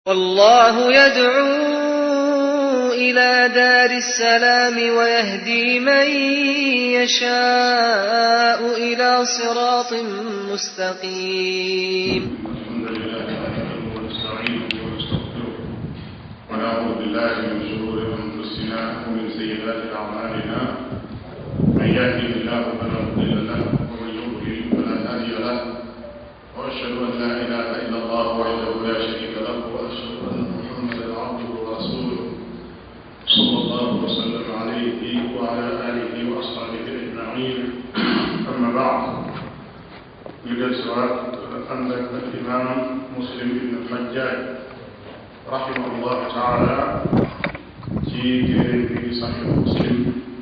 والله يدعو إلى دار السلام ويهدي من يشاء إلى صراط مستقيم الحمد لله نحمده ونستعينه ونستغفره ونعوذ بالله من شرور انفسنا ومن سيئات اعمالنا من يهده الله فلا مضل له ومن يضلل فلا هادي له واشهد ان لا اله الا الله وحده لا شريك له واشهد ان محمدا عبده ورسوله صلى الله وسلم عليه وعلى اله واصحابه اجمعين اما بعد ñu del siwaat ànd ak al imam muslim ibn alxajjaaj rahimahullahu taala ci téere bi di saxix muslim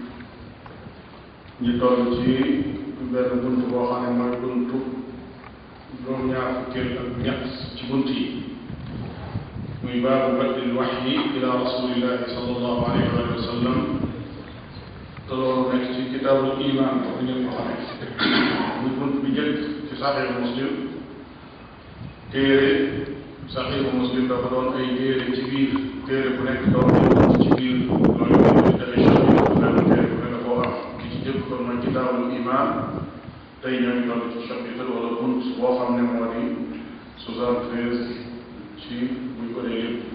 ñu toll ci benn bunt boo xam ne mooy buntu juróom-ñaar fukkeel ak ñett ci bunt yi muy baabu badil waxyi ila rasulillahi sallallahu alayhi wa sallam te loolu nekk ci kitaabul iman ko ngeen ko xamee muy bunt bi njëkk ci saxiixu muslim téere saxiixu muslim dafa doon ay téere ci biir téere bu nekk doon ay bunt ci biir loolu ñu defee chapitre benn téere bu ne koo am ki ci jëkk kon mooy kitaabul iman tey ñoo ngi toll ci chapitre wala bunt boo xam ne moo di soixante-treize ci buñ ko dee yëpp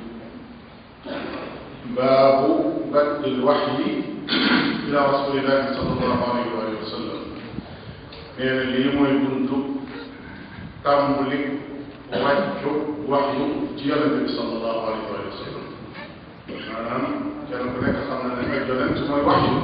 baabu badil waxyi ila rasulillahi sallallahu alayhi wa sallam nee na lii mooy buntu tàmbali wàccu waxyu ci yonente bi sallallahu alayhi wa sallam maanaam kenn ku nekk xam na ne ak yonent mooy waxyu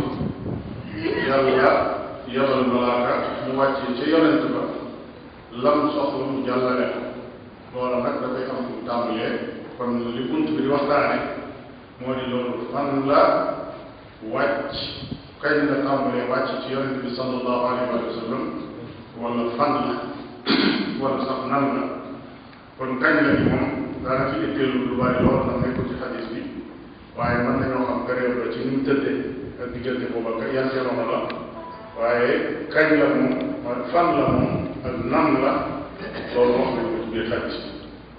yàlla yabal malaaka mu wàccee ca yonent ba lam soxla mu jàllale ko loola nag dafay am fu tàmbalee kon li bunt bi di waxtaane moo di loolu fan la wàcc kañ la tàmbalee wàcc ci yonent bi sallallahu alayhi wa sallam wala fan la wala sax nan la kon kañ la ni moom daana ci itteelu lu bari lool ndax nekkul ci xadis bi waaye mën nañoo xam période la ci ni mu tëddee ak diggante boobu ak yan jamono la waaye kañ la moom mooy fan la moom ak nan la loolu wax nañ ko ci biir xadis bi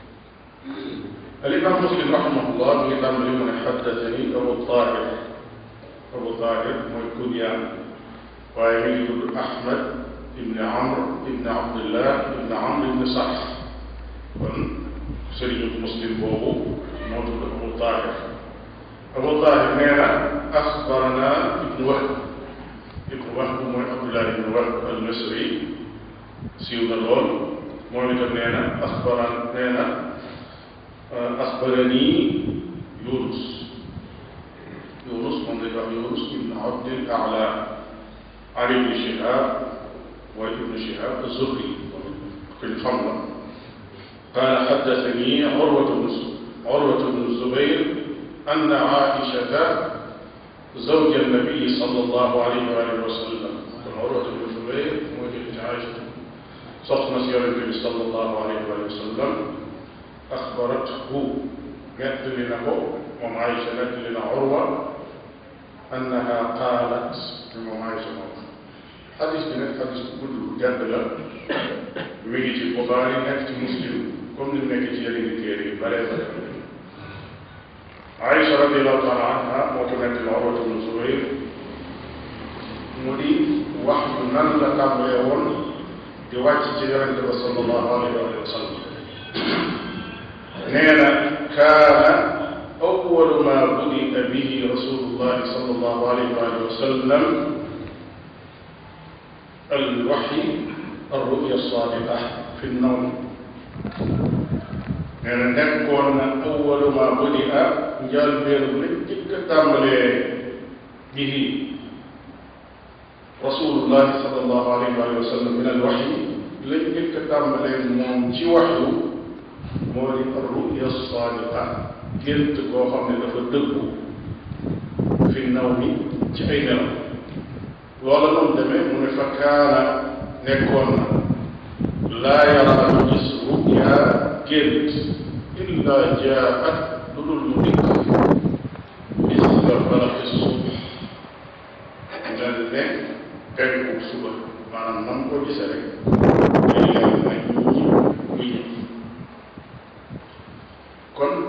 الإمام مسلم رحمه الله من تمر من حدثني أبو الطاهر أبو طاهر mooy kunyaan waaye mi ngi tudd Ahmad ibn Amr ibn Abdullah ibn Amr ibn Sarh kon sëriñu Muslim boobu moo tudd Abu Tahir Abu Tahir nee na axbarana ibn Wahb ibn Wahb mooy Abdullah ibn Wahb al-Misri siiw na lool moom itam nee na axbaran nee na axbarani Yunus Yunus moom lañ wax Yunus ibn Abdil Ala Ali ibn Shihab mooy ibn Shihab az-Zuhri kuñ xam la قال حدثني عروة بن عروة بن الزبير أن عائشة زوج النبي صلى الله عليه وآله وسلم عروة بن الزبير موجود عائشة صحنا سير النبي صلى الله عليه وآله وسلم أخبرته نت لنا وم عائشة نت لنا عروة أنها قالت لمم عائشة موت حديث bi nag xadis bu gudd gàdd la mi ngi ci Buxaari nekk ci Muslim comme ni mu nekk ci yeneen i téere yu bare bare Aïcha radiallahu taala anha moo ko nekk la Urwatu bnu Zubayr mu di wax yu nan la tàmbalee woon di wàcc ci yonente ba sallallahu alayhi wa sallam nee na kaana awwalu ma budia bihi rasulullahi sallallahu alayhi wa sallam الوحي الرؤيا الصادقة في النوم nee na nekkoon na awalu ma budia njëlbéenu lañ jëkk a tàmbalee bihi rasulullahi sallallahu alayhi wa sallam min al waxyi lañ jëkk a tàmbalee moom ci waxyu moo di ruya sadiqa gént koo xam ne dafa dëggu fi naw mi ci ay nelaw loola noonu demee mu ne fa kaana nekkoon na laa yara du gis ruya gént illa jaat lu dul mu dikk misla falaxi suuf mel ne penku suba maanaam nam ko gisee rek day leer nañ ñi muy ñëw kon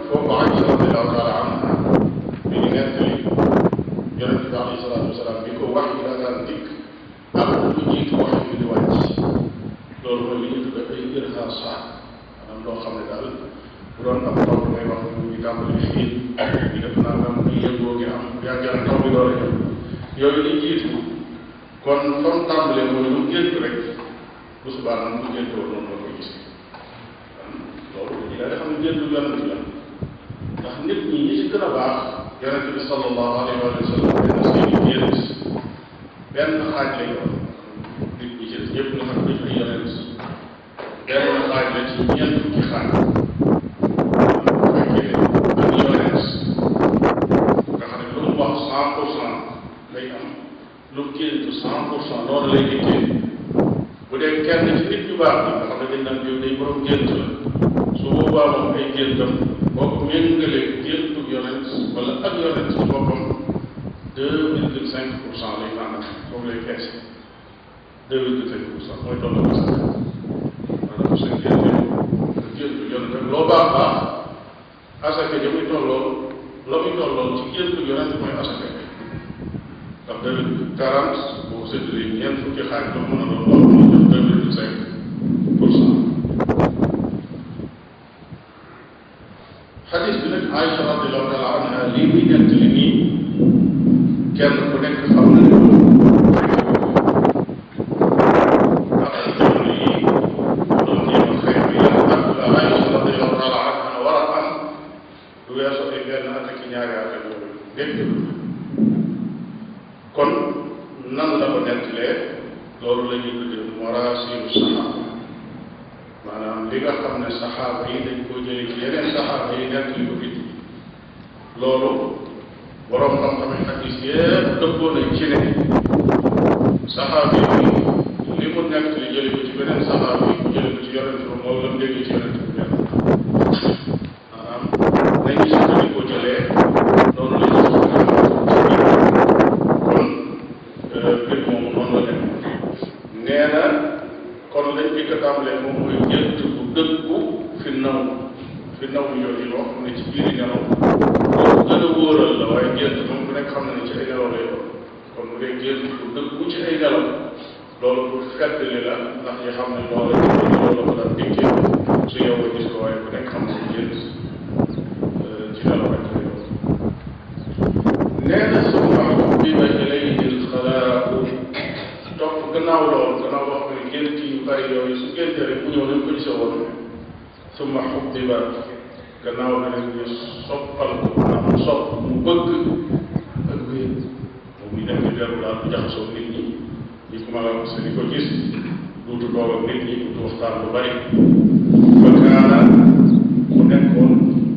foofu Aïcha radiallahu taala anha bi ñu nettali yonente bi alayhi salaatu wasalaam bi ko wax yi daan dikk ak lu jiitu wax yi di wàcc loolu mooy li ñu tudde ay irhaasaat maanaam loo xam ne daal bu doon am taw ngay wax ñu ngi tàmbali fii ñu def naa am ñu yëngoo ngi am yàgg taw bi door a ñëw yooyu li jiitu kon fa mu tàmbalee mooy lu gént rek bu subaa nag mu gént woon noonu la koy gis loolu dañuy daal di xam ne gént yonent bi la ndax nit ñi ñi ci gën a baax yonent bi sallallahu alayhi wa sallam benn seeni gént benn xaaj lay doon nit ñi ci des ñëpp nga xam ne dañu ay yonent benn xaaj la ci ñeent fukki xaaj bu fekkee ak yonent nga xam ne lu mu wax cent pour cent lay am lu mu gént cent pour cent loolu lay dikkee bu dee kenn ci nit ñu baax bi nga xam ne dañ naan yow day borom gént la su boobaa moom ay géntam boo ko méngalee géntu yonent wala ak yonent ci boppam deux virgule cinq pour cent lay naan moom lay fees deux virgule cinq pour cent mooy tolloo ko sax maanaam seen gént nga géntu yonent rek loo baax baax asaka ja muy tolloo la muy tolloo ci géntu yonent mooy asaka ndax deux virgule quarante boo séddalee ñeent fukki xaaj la mën a doon loolu moo jox deux virgule cinq pour cent xadis bi nag Aïcha radiallahu taala anha lii muy nekk li nii kenn ku nekk xam na ne ndax jamono yi doon jéem a xëy bi yan at la Aïcha radiallahu taala anha war a am du weesu ay benn at ak ñaari at ak yooyu dégg kon nan la ko nettalee loolu la ñuy tuddee maraasilu saxaaba maanaam li nga xam ne saxaaba yi dañ koo jëlee ci yeneen saxaaba yi nettali ko fit loolu borom xam-xam yi xadis yépp dëppoo nañ ci ne saxaaba yi li mu nettali jëlee ko ci beneen saxaaba yi jëlee ko ci yonent bi moom la mu déggee ci yonent bi benn maanaam nañu sukkandikoo jëlee loolu la ñu kon mbir moomu noonu la dem nee na kon lañ bi ko tàmbalee moom mooy gént bu dëggu fi naw fi naw yooyu loo xam ne ci biiri nelaw loolu gën a wóoral la waaye gént moom ku nekk xam na ne ci ay nelaw lay doon kon bu dee gént bu dëggu ci ay nelaw loolu pour feddali la ndax ñu xam ne loola ci biir loolu la ko daan dikkee su yow nga gis ko waaye ku nekk xam ne gént ci nelaw rek lay doon nee na summa xubbiba ilayhi alxalaaqu topp gannaaw loolu gannaaw wax ne gént yu bari yooyu su génte rek mu ñëw nañ ko gisee woon summa xubbiba gannaaw bi nag ñu soppal ko maanaam sopp mu bëgg ak wéet moom ñu dem di dellu daal bu jaxasoo nit ñi ñi ko ma la wax di ko gis duutu toog ak nit ñi duutu waxtaan lu bari fa kaana mu nekkoon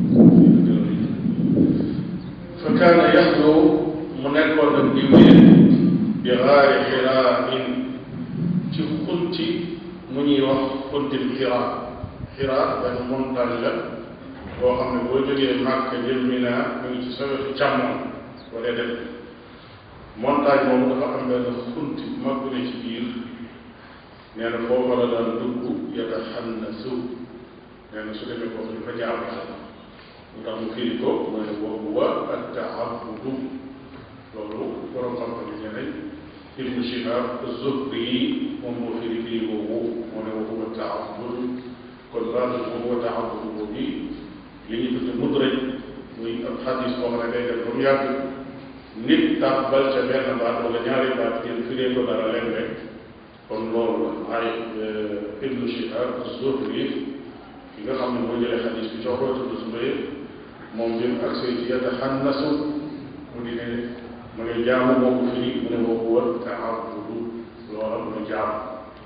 fa kaana yaxlu mu nekkoon nag di wéet bi xaari xiraa in ci xunti mu ñuy wax xuntim xiraa xiraa benn montagne la boo xam ne boo jógee màkk jëm Mina mu ngi ci sa wetu càmmoñ wala dem montagne moomu dafa am benn xunti bu mag bu ne ci biir nee na foofa la daan dugg yataxannasu nee na su demee foofu dafa jaam yàlla mu tax mu firi ko mooy wa huwa attaabudu loolu borom xam-xam yi nee nañ ibnu Shihab Zuhri moom moo firi firi boobu moo ne wa huwa taabudu kon baatu wa huwa taabudu boobu li ñu tudde mudraj muy ab xadis boo xam ne day def ba mu yàgg nit tàbbal ca benn baat wala ñaari baat ngeen firee ko dara leen rek kon loolu la ay ibnu Shihab Zuhri ki nga xam ne moo jëlee xadis bi coo koy tudd Zubayr moom bi mu agsee ci yataxannasu mu di ne mu ne jaamu moo ko firi mu ne wa huwa taabudu loola mu ne jaamu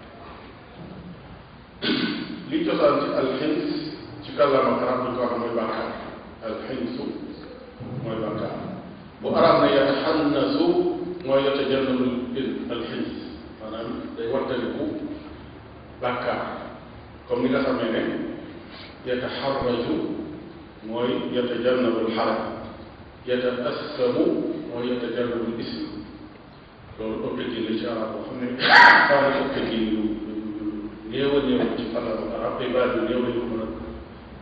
li cosaan ci alxins ci kàllaama arab ñu ko wax mooy bàkkaar alxinsu mooy bàkkaar bu arab ne yataxannasu mooy yatajannabu alxins maanaam day wattaliku bàkkaar comme ni nga xamee ne yataxarraju mooy yatajannabu alxaram yataassamu mooy yatajannabu ism loolu objectif la ci arab boo xam ne xaw na objectif yu néew a néew ci kàllaama arab ay baat yu néew la ñu mën a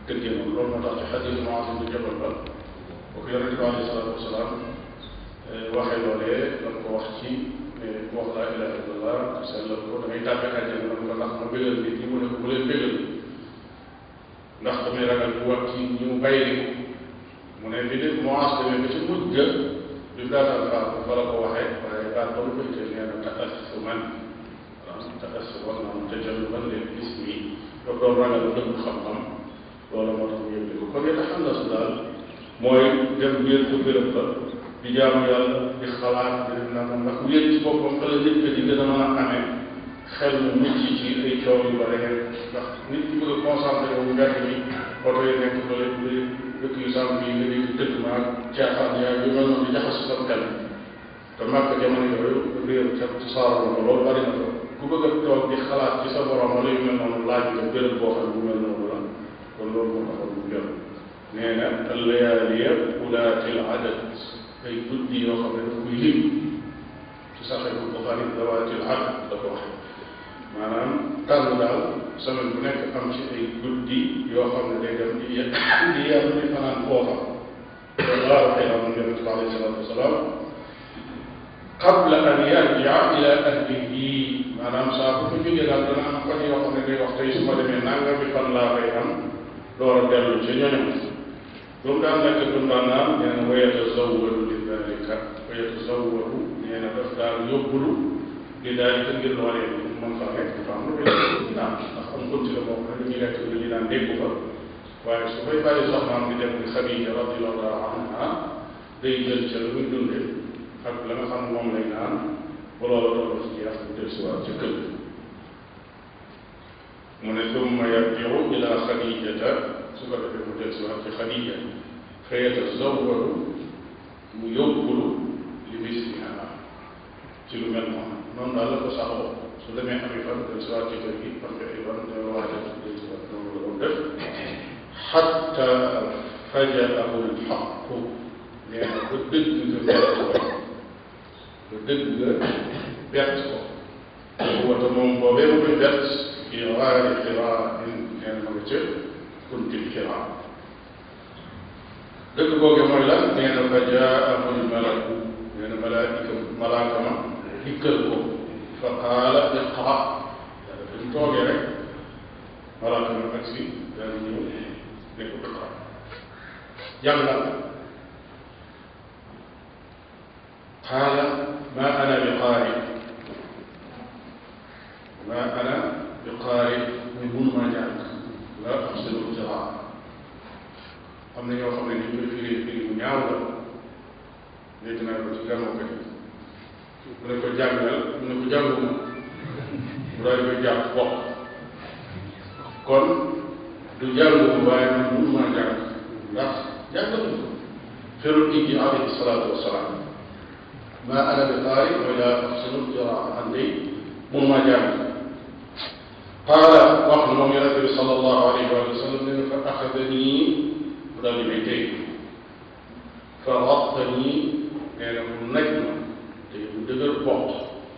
tëggee noonu loolu moo tax ci xadiis Muaaz ibn Jabal ba boo ko yonente bi alayhi salaatu wasalaam waxee loolee lan ko wax ci ku wax laa ilaha illallah sellal ko damay tàbbi àjjana nag nga ndax ma bégal nit ñi mu ne ko bu leen bégal ndax damay ragal bu wax ci ñi mu bàyyi mu ne bi de Muaaz demee ba ci mujj ga bi mu daataan xaar fa la ko waxee waaye baat ba lu koy teel nee na taassuman taassuman maanaam tajalluban leen gis mi daf doon ragal lu dëgg xam-xam loolu moo tax mu yëg ko kon it xam na su daal mooy dem biir ko béréb ba di jaamu yàlla di xalaat di def nangam ndax wéet ci boppam fa la nit ka di gën a mën a amee xel mu mucc ci ay coow yu bare ndax nit ki bëgg a concentré wu mbedd mi oto yi nekk fële bu dëkk yu sàmm yi nga dégg dëkk maag caaxaan yaa yu mel noonu di jaxas sa xel te màkk jamono yooyu réer ca saaro ko loolu bari na ko ku bëgg a toog di xalaat ci sa borom wala yu mel noonu laaj nga béréb boo xam ne bu mel noonu la kon loolu moo taxoon mu jël nee na allayaaliya ulaatil adad ay guddi yoo xam ne dafa koy lim ci saxee bu Buxaari dawaatil adad da ko waxe maanaam tànn daal semaine bu nekk am ci ay guddi yoo xam ne day dem di yegg di yàlla di fanaan foofa loolu laa waxee am yonente bi alayhi salaatu wasalaam qabla an yarjia ila ahlihi maanaam saa bu fa jógee daal dana am fan yoo xam ne day wax tey su ma demee nanga bi fan laa koy am door a dellu ci ñoñam lu mu daan nekk du daan naan nee na wa yatazawwadu li dalika wa yatazawwadu nee na daf daan yóbbulu li dalika ngir loolee mën fa nekk dafa am lu koy naan ndax am konti la moo xam ne dañuy lekk lu ñu naan dégg fa waaye su koy bàyyi soxnaam di dem ni Xadija radiyallahu anha day jël ca lu muy dundee ak la nga xam moom lay naan ba loola doon ci jeex mu del siwaat ca kër mu ne summa yarjiu ila xadijata su ko defee mu del siwaat ci xadija fa yatazawwadu mu yóbbulu li misliha ci lu mel noonu noonu daal la ko saxoo su demee ami fan del siwaat ci kër gi parce que ay fan dana waajal del siwaat noonu la doon def xatta fajaahu lxaqu nee na ba dëgg nga bett ko ba dëgg nga bett ko wata moom boobee mu koy bett fi waari xiraa in nee na ma nga ca kuntil xiraa dëgg googe mooy lan nee na fa jaahu lmalaku nee na malaika malaaka ma dikkal ko fa qaala iqra dafa ñu toogee rek malaaka ma ak si daal ñëw ne ko iqra jàngal qaala ma ana bi qaari ma ana bi qaari muy mun maa jàng la axsinu qiraa am na ñoo xam ne ni koy firi firi mu ñaaw la dégg naa ko ci gàmmu ko mu ne ko jàngal mu ne ko jànguma mu daal koy jàpp bokk kon du jànguma waaye man mun maa jàng ndax jàngatu ko ferul ijji alayhi salaatu wasalaam ma ana bi qaari mooy laa axsinu qiraa man day mun maa jàng qaala wax na moom yonente bi sallallahu alayhi wa sallam ne fa axadanii mu daal di may tey fa rattanii nee na mu naj ma te mu dëgër bopp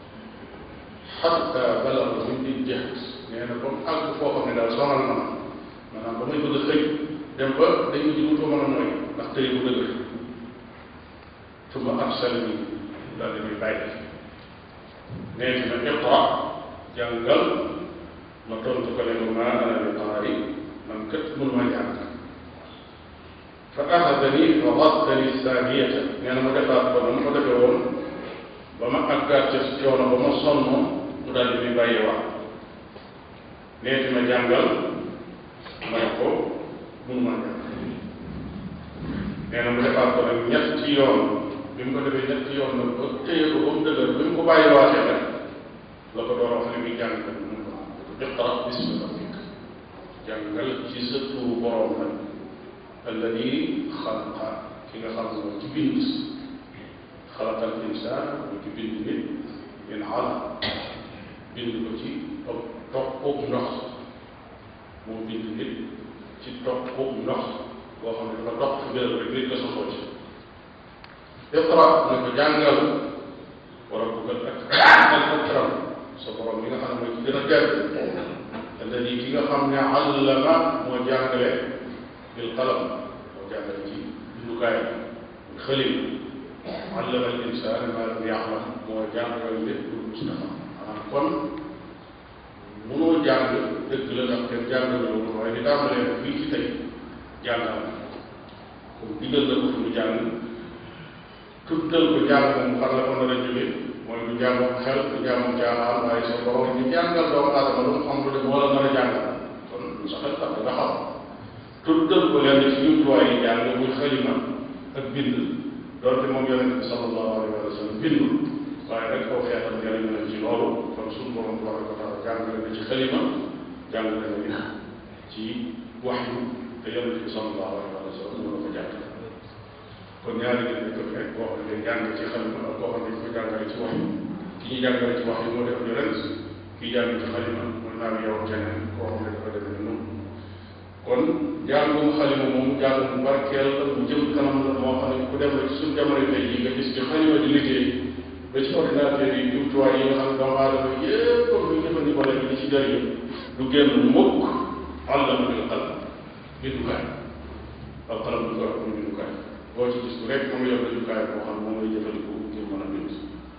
xatta balaga min di jeex nee na ba mu àgg foo xam ne daal sonal na ma maanaam ba muy bëgg a xëy dem ba day mujj wutoo mën a mooy ndax tëy bu dëgër summa arsalani daal di may bàyyi nee na iqra jàngal ma tontu ko ne ko maa ana bi qaari man kat mun ma jàng fa axadani fa raddani saaniyata nee na mu defaat ko na mu ko defee woon ba ma àggaat ca coono ba ma sonn mu daal di may bàyyi wax nee fi ma jàngal ma ne ko mun ma jàng nee na mu defaat ko nag ñetti yoon bi mu ko defee ñetti yoon nag ba téye ko ba mu dëgër bi mu ko bàyyi waatee nag la ko door wax ne muy jàng nag mun ko iqra bismi rabbik jàngal ci sa turu borom nag alladi xalaqa ki nga xam ne moom ci bind xalaqa al insaan mu ci bind nit min alaq bind ko ci topp toppub ndox moo bind nit ci toppub ndox boo xam ne dafa topp fi béréb rek nit ko soxoo ci iqra na ko jàngal war a buggal ak al akram sa borom mi nga xam ne mooy ci gën a gàtt alladi ki nga xam ne allama moo jàngale bil qalam moo jàngale ci bindukaay xëlim allama al insaan ma lam ya'lam moo jàngal lépp lu mustafa maanaam kon munoo jàng dëgg la ndax kenn jàngal la woon waaye di tàmbalee fii ci tey jàngal comme digal la ko fi mu jàng tuddal ko jàng moom fan la ko nar a jóge mooy du jàng xel du jàng jaaxaan waaye sa borom ñu jàngal doomu aadama lu mu xam lu def wala nar a jàngal kon lu sa xel tax nga xam tuddal ko lenn ci jumtuwaay yi jàng muy xalima ak bind doonte moom yonente bi sallallahu alayhi wa sallam bindul waaye rek koo xeetam jëriñ na ci loolu kon suñu borom tabaraka wa taala jàngale na ci xalima jàngale na ci waxyu te yonente bi sallallahu alayhi wa sallam moo la ko jàng kon ñaari nit ñi ko fekk koo xam ne jàng ci xalima ak koo xam ne ko jàngale ci waxyu ki ñuy jàngale ci waxyu moo def yonent kii jàng ci xalima mën naa yow keneen koo xam ne dafa demee noonu kon jàngum xalima moom jàngum barkeel la bu jëm kanam la moo xam ne ku dem rek suñ jamono tey yi nga gis ci xalima di liggéey ba ci ordinateur yi jumtuwaay yi nga xam ne doomu aadama yépp ñu jëfandikoo leen di ci jëriñu du génn mukk àllama bil qalam bindukaay al qalam du ko wax muy bindukaay boo ci gis rek moom yor bindukaay boo xam ne moom lay jëfandikoo ngir mën a bind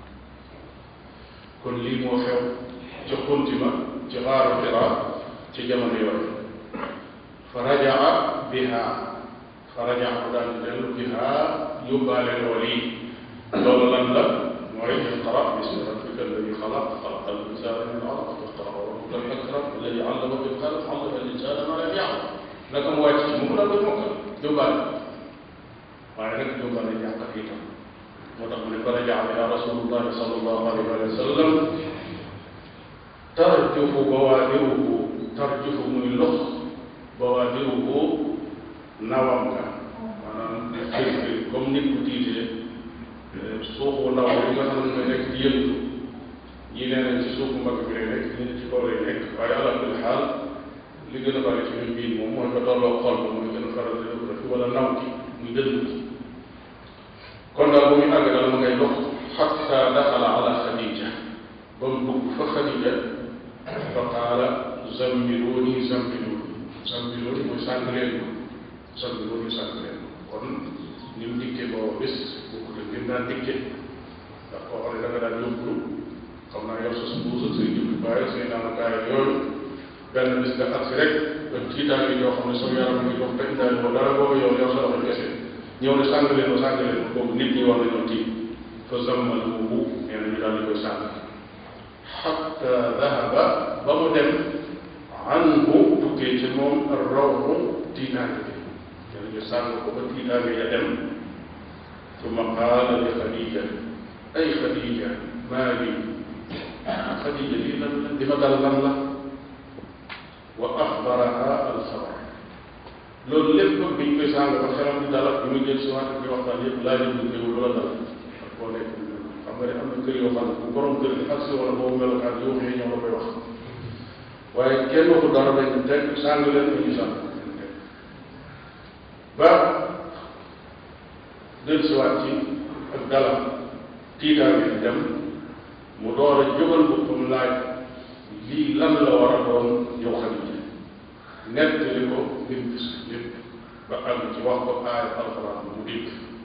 kon lii moo xew ci xuntima ci xaaru xira ci jamono yooyu fa rajaa biha fa rajaa mu daal di dellu biha yóbbaale lool yi loolu lan la mooy iqra bismi rabbika alladi xalaq xalaqa al insana min alaq iqra wa rabbuka al akram alladi allama bil qalam allama al insana ma lam ya'lam naka mu wàcc ci mu daal koy mokkal yóbbaale waaye nag yóbbaale jàngat itam moo tax mu ne fa rajaa biha rasulullahi sallallahu alayhi wa sallam tarjufu bawaadiruhu tarjufu muy lox bawaadiruhu nawam nga maanaam xëy comme nit ku tiitee suufu ndaw bi nga xam ne mooy nekk ci yëngu ñii nee nañ ci suufu mbagg bi lay nekk ñii ci kaw lay nekk waaye ala kulli xaal li gën a bari ci ñun bii moom mooy ko tolloo xol ba mooy gën a faral di def fi wala naw gi muy dënd gi kon daal bu muy àgg daal ma ngay dox xatta daxala ala xadija ba mu dugg fa xadija fa qaala zammiluuni zammiluuni zammiluuni mooy sàng leen ma zammiluuni sàng leen ma kon ni mu dikkee booba bés bokkut ak ni mu daan dikkee ndax koo xam ne da nga daan yóbbu xam naa yor sa mbuus ak say jubbi bàyyi say naanakaay ak yooyu benn bis nga agsi rek ba tiitaan yi yoo xam ne sa yaram ngi dox te indaale boo dara booba yow yor sa loxo kese ñëw ne sàng leen ma sàng leen ma boobu nit ñi war nañoo tiit fa zammaluuhu nee na ñu daal di koy sàng xatta dahaba ba mu dem anhu tukkee ci moom rawxu tiitaange bi nee na ñu sàng ko ba tiitaange ya dem summa qaala li xadija ay xadija maa li xadija lii lan la di ma dal lan la wa axbaraha alxabar loolu lépp bi ñu koy sàng ba xelam di dalal bi muy jël si waat di waxtaan yëpp laaj ñu koy lu la dal ak boo nekk xam nga ne am na kër yoo xam ne bu borom kër gi ak si wala boobu melokaan yoo xëy ñoo la koy wax waaye kenn waxu dara dañ teg sàng leen ba ñu sàng ba del si waat ci ak dalam tiitaange di dem mu door a jógal boppam laaj lii lan la war a doon yow Xadija nettali ko lim gis lépp ba àgg ci wax ko aay alquran mu dégg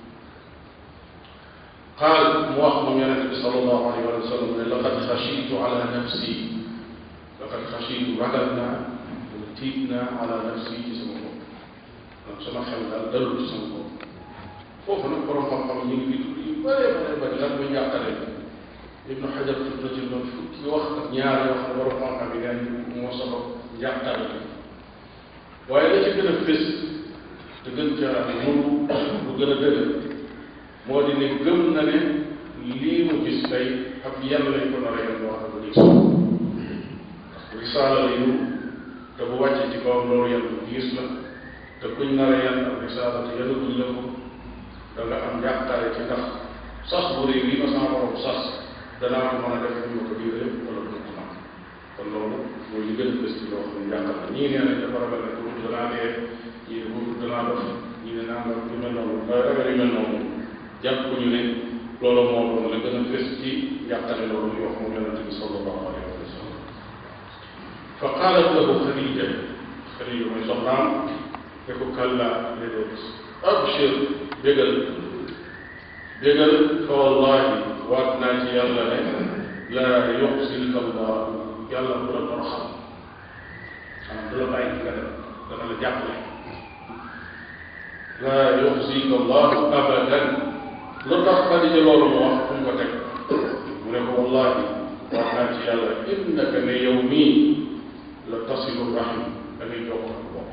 qaal mu wax moom yonente bi sallallahu alayhi wa sallam ne laqad xashitu ala nafsi laqad xashitu ragal naa wala tiit naa ala nafsi ci sama bopp donc sama xel daal dalul ci sama bopp foofu nag borom xam-xam ñu ngi fi tudd yu bëree bëree bëri lan muy njàqare ibnu xajar tudd na ci noonu fukki wax ak ñaar yoo xam ne borom xam-xam yi nee moo sabab njàqare waaye la ci gën a fés te gën caa nuru lu gën a dëgër moo di ne gëm na ne lii mu gis tey ak yan lañ ko nar a yan wax ko gis risaala lay nuru te bu wàccee ci kawam loolu yan bu gis la te kuñ nar a yan ak risaala te yanaguñ la ko da nga am njàqare ci ndax sas bu réew yi ma sama borom sas danaa ko mën a def ñu ma ko diire wala du ko man kon loolu mooy li gën a fës ci loo xam ne njàqal la ñii nee nañ dafa ragal ne pour danaa dee ñii ne pour danaa dof ñii ne naa nga yu mel noonu waaye ragal yu mel noonu jàpp ñu ne loolu moo doon la gën a fës ci njàqale loolu muy wax moom yonente bi sallallahu alayhi wa sallam fa qaalat lahu xadija xadija mooy soxnaam ne ko kàllaa déedéet abshir bégal bégal fa wallahi waat naa ci yàlla ne laa yuxzika allah yàlla du la toroxal xanaa du la bàyyi nga dem dana la jàppale laa yuxzika allah abadan lu tax Xadija loolu mu wax fu mu ko teg mu ne ko wallahi waat naa ci yàlla innaka ne yow mii la tasilu rahim da ngay jokk ak bokk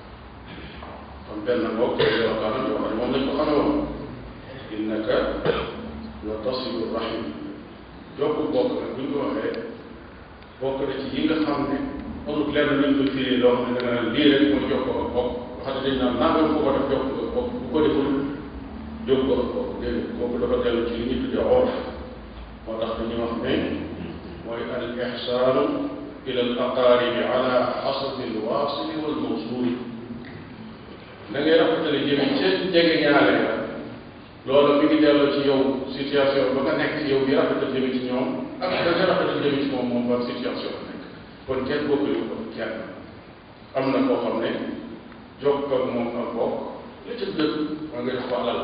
kon benn bokk melokaan yoo xam ne moom lañ ko xamee woon innaka la tasilu rahim jokk bokk nag bu ñu ko waxee bokk na ci yi nga xam ne amul lenn luñ ko firi loo xam ne da nga naan lii rek mooy jokk ak bokk xam ne dañ naan nangam ko ko def jokk ak bokk bu ko deful jokk ak bokk déedéet kooku dafa dellu ci li ñu tuddee orf moo tax dañuy wax ne mooy al ixsaanu ila al aqaaribi ala xasabi al waasili wal mawsuuli da ngay rafetale jëme ca jege ñaale la loolu mi ngi delloo ci yow situation ba nga nekk yow di rafetal jëme ci ñoom ak da nga rafetal jëme ci moom moom ban situation la nekk kon kenn bokkul ko kenn am na koo xam ne jokk ak moom ak bokk la ca gën moo nga jox ko alal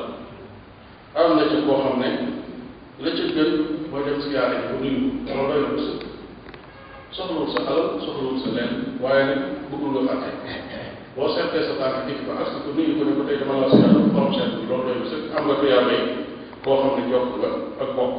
am na ca koo xam ne la ca gën mooy dem si yaare ji bu nuyu loolu doy na ko sëkk soxlawul sa alal soxlawul sa leen waaye nag bëggul nga fàtte boo seetee sa tànk dikk ba ak ko nuyu ko ne ko tey dama la si yàlla borom seet bi loolu doy na sëkk am nga ko yaa may koo xam ne jokk nga ak bokk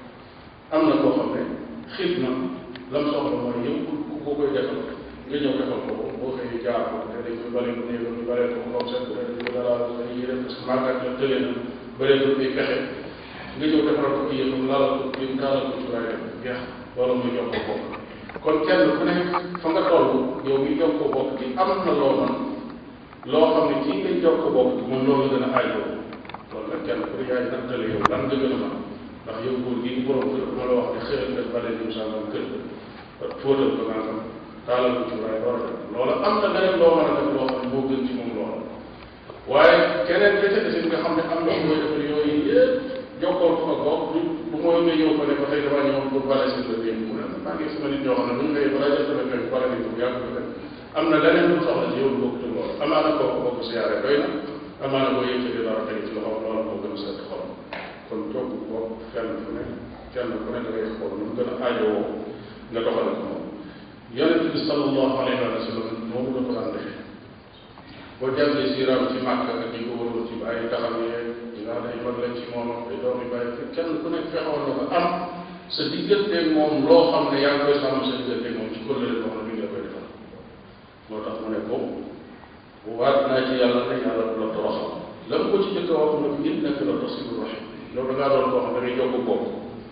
am na koo xam ne xiif na lam soxla mooy yow ku ko koy defal nga ñëw defal ko ko boo xëyee jaar ko te dañ koy bale ko néew ñu bale ko borom seet bi dañ ko dalal dañuy yére parce que màggat la tëlee na bëree ko ay pexe nga ñëw defaral ko kii yëpp laalal ko kii taalal ko cuuraay rek jeex loolu muy jox ko bokk kon kenn ku nekk fa nga toll yow mi jox ko bokk gi am na loo man loo xam ne kii ngay jox ko bokk gi moom loolu la gën a aajoo loolu nag kenn ku ne yaay nattale yow lan nga gën a mën ndax yow góor gi ñu borom kër ma la wax ne xëyal nga bale dim sàngam kër fóotal ko nangam taalal ko cuuraay door a def loola am na leneen loo mën a def loo xam ne moo gën ci moom loola waaye keneen ka ca desit nga xam ne am na koy defal yooyu yëpp jokkoon ko ak bokk du bu mooy nga ñëw ko ne ko tey damaa ñëwoon pour bale seen la démb mu ne maa ngi sama nit ñoo xam ne bu ñu xëyee balaa jot a fekk bale nañ ko bu yàgg ko def am na leneen lu soxla ci yow bokk ci loolu amaana kooku bokk siyaare doy na amaana boo yëkkati dara tey ci loxo loola moo gën a seet xolam kon jokk bokk fenn fu ne kenn ku ne da ngay xool nu mu gën a aajowoo nga doxale ko moom yonente bi sallallahu alayhi wa sallam moomu la ko daan defee boo jàngee siiraam ci màkk ak ñi ko waroon ci bàyyi taxaw yeeg ñi nga xam ne ay mag lañ ci moom ak ay doom yi bàyyi kenn ku nekk fexoon na ko am sa digganteeg moom loo xam ne yaa ngi koy sàmm sa digganteeg moom ci kóllëre boo xam ne mi ngi la koy defal moo tax mu ne ko waat naa ci yàlla ne yàlla du la toroxal la mu ko ci jëkk a wax mu ne innaka la tasilu rahim yow da ngaa doon koo xam da ngay jokk bopp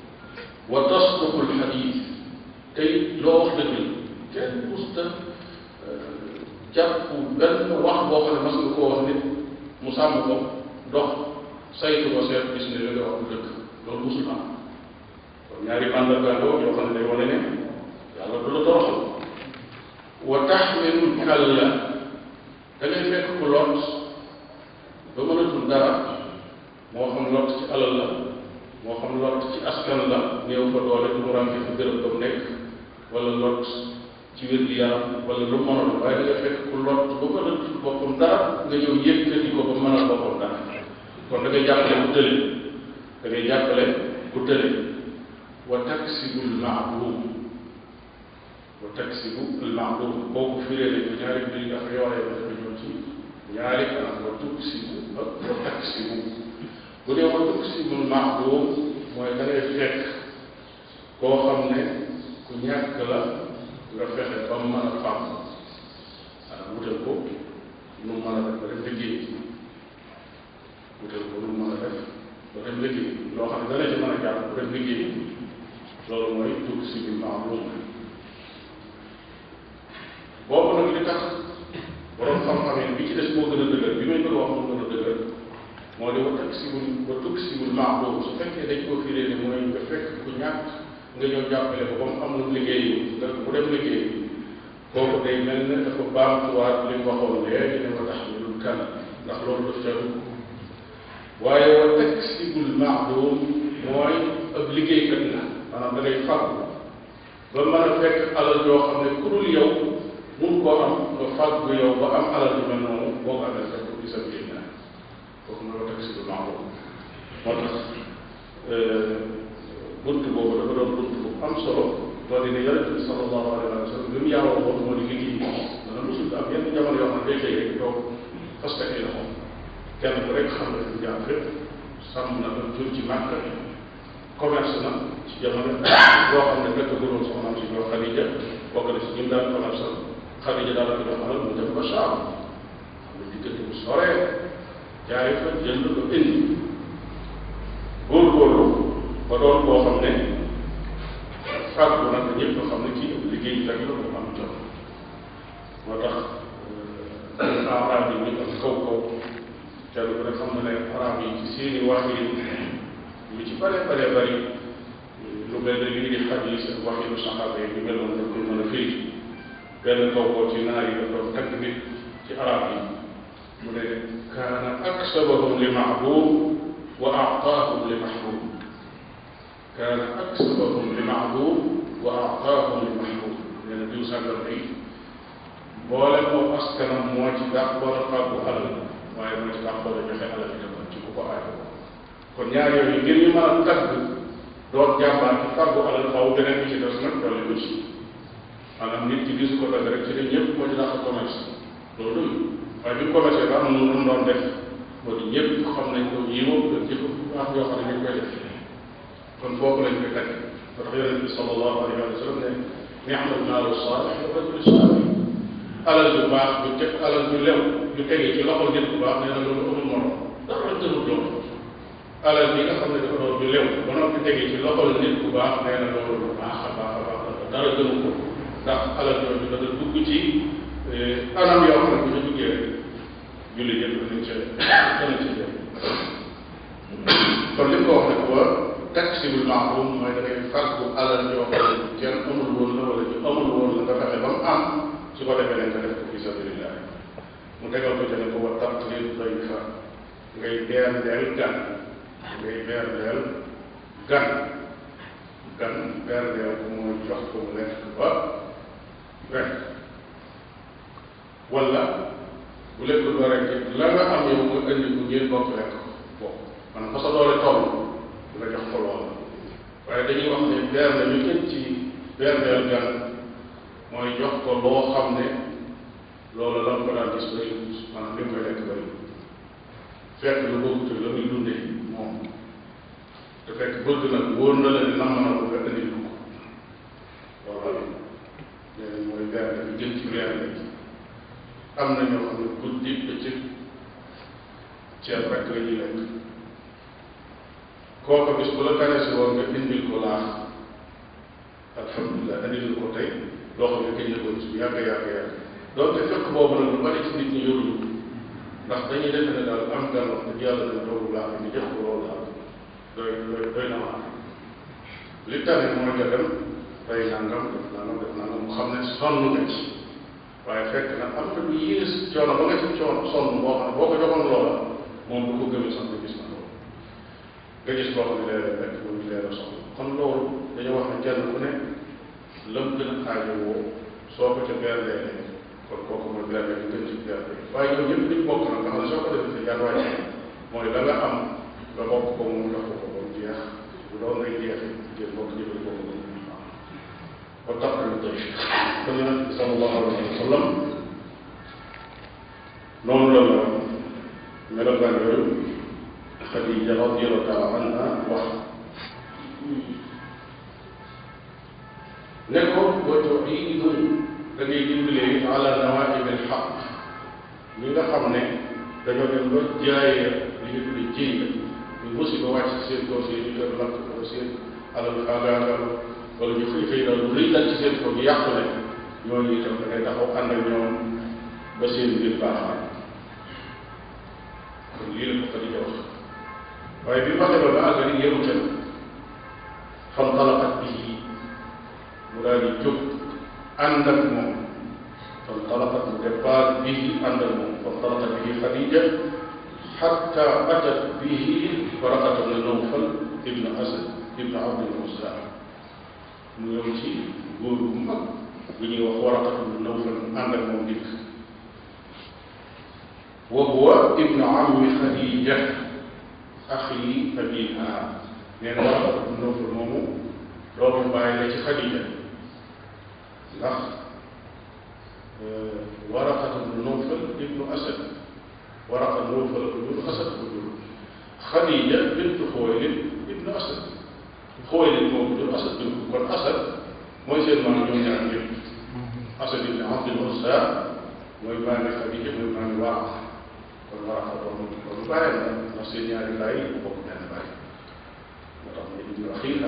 wa tasduqul xadiis tey loo wax dëgg la kenn musta jàpp benn wax boo xam ne mas nga koo wax nit mu sàmm ko dox saytu ko seet gis ne li nga wax dëgg loolu musul am kon ñaari mandargaandoo yoo xam ne day wane ne yàlla du la toroxal wa taxmilu kalla da ngay fekk ku lot ba mënatul dara moo xam lot ci alal la moo xam lot ci askan la néew fa doole du mu rànke fa gërëm ba mu nekk wala lot ci wér gi yaram wala lu mënoon waaye da nga fekk ku lot ba mënatul boppam dara nga ñëw yëkkati ko ba mënal boppam dara kon da ngay jàppale ku tële da ngay jàppale ku tële wa taksibu lmaadum wa taksibu lmaadum boobu firee nañ ko ñaari mbir yi nga xam yooree ba dafa ñëw ci ñaari anam wa tuksibu ak wa taksibu bu dee wa tuksibu lmaadum mooy da ngay fekk koo xam ne ku ñàkk la nga fexe ba mu mën a fàmm ah wutal ko nu mu mën a def ba dem liggéey wutal ko nu mu mën a def ba dem liggéey loo xam ne dana ci mën a jàpp ba dem liggéey loolu mooy dugg si bi maamum boobu nag li tax borom xam-xam yi bi ci des moo gën a dëgër bi may bëgg wax moo gën a dëgër moo di wa taksibul wa tuksibul maamum su fekkee dañ koo firee ne mooy nga fekk ku ñàkk nga ñëw jàppale ko ba mu am lu liggéey nga bu dem liggéey kooku day mel ne dafa baamtuwaat li mu waxoon léegi ne wa taxmilul kan ndax loolu daf ca dugg waaye wa taksibul maadum mooy ab liggéeykat la maanaam da ngay fàggu ba mën a fekk alal yoo xam ne ku dul yow mun koo am nga fàggu yow ba am alal yu mel noonu boo ko amee def ko fi sabilillah kooku mooy tax si lu maaruf moo tax bunt boobu dafa doon bunt bu am solo moo di ne yonente bi sallallahu alayhi wa sallam li mu yàlla woon moo di liggéey dana mosul am yenn jamono yoo xam ne day xëy rek toog fas ka ay loxo kenn ku rek xam ne fi jaar fépp sàmm na ko jur ci màkk commerce na ci jamono boo xam ne fekk guróon soxnaam si ñoo Xadija bokk na si ñun daan commerce Xadija daal ko jox alal mu dem ba Saam xam ne diggante bu soree jaay fa jënd ko indi góorgóorlu ba doon koo xam ne fàggu nag ñëpp xam ne kii liggéey fekk la ko am jot moo tax arab yi ñu am kaw kaw kenn ku ne xam na ne arab yi ci seeni wax yi lu ci bare bare bari lu mel ne lii di xaj yi seen wax yi lu saxaaba yi ñu mel noonu dañ koy mën a firi benn kaw kaw ci naar yi daf doon tagg nit ci arab yi mu ne kaana aksabahum li maabum wa aataahum li mahbub kaana aksabahum li maabum wa aataahum li mahbub nee na diw sàngam ay boole moo askanam moo ci dàqoon a fàggu alal waaye moo ci dàqoon a joxe alal itam ci ku ko aajo kon ñaar yooyu ngir ñu mën a tagg doon jàmbaar ci fàggu alal xaw beneen bi ci des nag dolli ko ci maanaam nit ki gis ko dagg rek ci ne ñëpp moo ci dàq commerce loolu waaye bi mu commerce ba am na lu mu doon def moo di ñëpp xam nañ ko yii moom dañ jëf baax yoo xam ne ñu koy def kon foofu lañ koy tagg moo tax yonente bi sallallahu alayhi wa sallam ne ni'mal maalu saalih wa rajulu saalih alal ju baax ju teg alal ju lew ju tegee ci loxo nit bu baax nee na loolu amul morom dara gënul loolu alal bi nga xam ne dafa doon ju lew ba noppi tegee ci loxo nit bu baax nee na loolu lu baax a baax a baax dara gënu ko ndax alal jooju dana dugg ci anam yoo xam ne bu ñu duggee rek julli yëpp danañ ca danañ ca jëm kon li ko wax ne wa taksibul maaruf mooy da ngay fàggu alal yoo xam ne kenn amul woon la wala ñu amul woon la nga fexe ba mu am su ko defee nañ ko def ko fi sabilillah mu tegal ko jëne ko wa taqlil dayfa ngay beerndeel gan ngay beerndeel gan gan beerndeel ko mooy jox ko mu lekk ba rek wala bu lekkul ba rek la nga am yow nga indi ko ngeen bokk lekk ko maanaam fa sa doole toll nga jox ko lool waaye dañuy wax ne bernde ñu gën ci berndeel gan mooy jox ko loo xam ne loolu la ko daan gis bëri maanaam li mu koy lekk bëri fekk lu boobu la muy dundee moom te fekk bëgg nag wóor na la ne nam na ko nga indi ko loolu nee nañ mooy bernde bi gën ci bernde yi am na ñoo xam ne guddi bëccëg ceeb rek la ñuy lekk kooku bis bu la tane si woon nga indil ko laax alhamdulilah indil ko tey loo xam ne kañ la ko gis bu yàgg yàgg yàgg doonte fekk boobu nag lu bari ci nit ñi yoruñu ndax dañuy defe ne daal am gan wax dëgg yàlla dana toogu laax bi ñu jox ko loolu daal doy doy doy na waar li tane mooy nga dem day nangam def nangam def nangam mu xam ne sonn nga ci waaye fekk na am na lu yées coono ba nga ci coono sonn boo xam ne boo ko joxoon loola moom du ko gëmee sax nga gis na loolu nga gis koo xam ne leeral rek mu ngi leeral soxla kon loolu dañoo wax ne kenn ku ne lam gën a aajowoo soo ko ca berlee kon kooku mooy berle bi gën ci berle waaye ñoom ñëpp liñ bokk nag nga xam ne soo ko defee sa jaar wàcc mooy la nga am nga bokk ko moom jox ko ko ba mu jeex bu doon ngay jeex ngeen bokk jëfali ko ko ba tax na tey kon yonent bi sallallahu alayhi wa sallam noonu la la melokaan yooyu Xadija radiyallahu taala anha wax ne ko wa tuiinu da ngay dimbalee ala nawaib al xaq ñi nga xam ne dañoo dem ba jaayee li ñu tudde jiy ñu musiba wàcc ci seen kaw seen ñu kër lakk wala seen alal xaagaagal wala ñu xëy xëy daal lu rëy dal ci seen kaw ñu yàqu ne ñooñu itam da ngay taxaw ànd ak ñoom ba seen mbir baaxaat kon lii la ko Xadija wax waaye bi waxee ba ba àggali yemu ca fantalaqat bihi mu daal di jóg ànd ak moom fantalaqat mu départ bihi ànd ak moom fantalaqat bihi Xadija xatta atat bihi Waraqata bna Nawfal ibn Asad ibn Abdul Uzza mu ñëw ci góor bu mag bu ñuy wax Waraqata bna Nawfal mu ànd ak moom dikk wa huwa ibnu ammi xadija axi abiha nee na Waraqatu ibnu Nawfal moomu doomu bàyyi la ci xadija ndax Waraqatu ibnu Nawfal ibnu Asad Waraqa Nawfal ko jur Asad ko jur xadija bintu Xuwaylid ibnu Asad Xuwaylid moo ko jur Asad bin kon Asad mooy seen maam ñoom ñaar ñëpp Asad ibn Abdul Uzza mooy maami Xadija mooy maami Waaqa kon Waaqa doomu doomu bàyyi la ndax seen ñaari baay yi bokk benn baay moo tax ne ibnu axiiha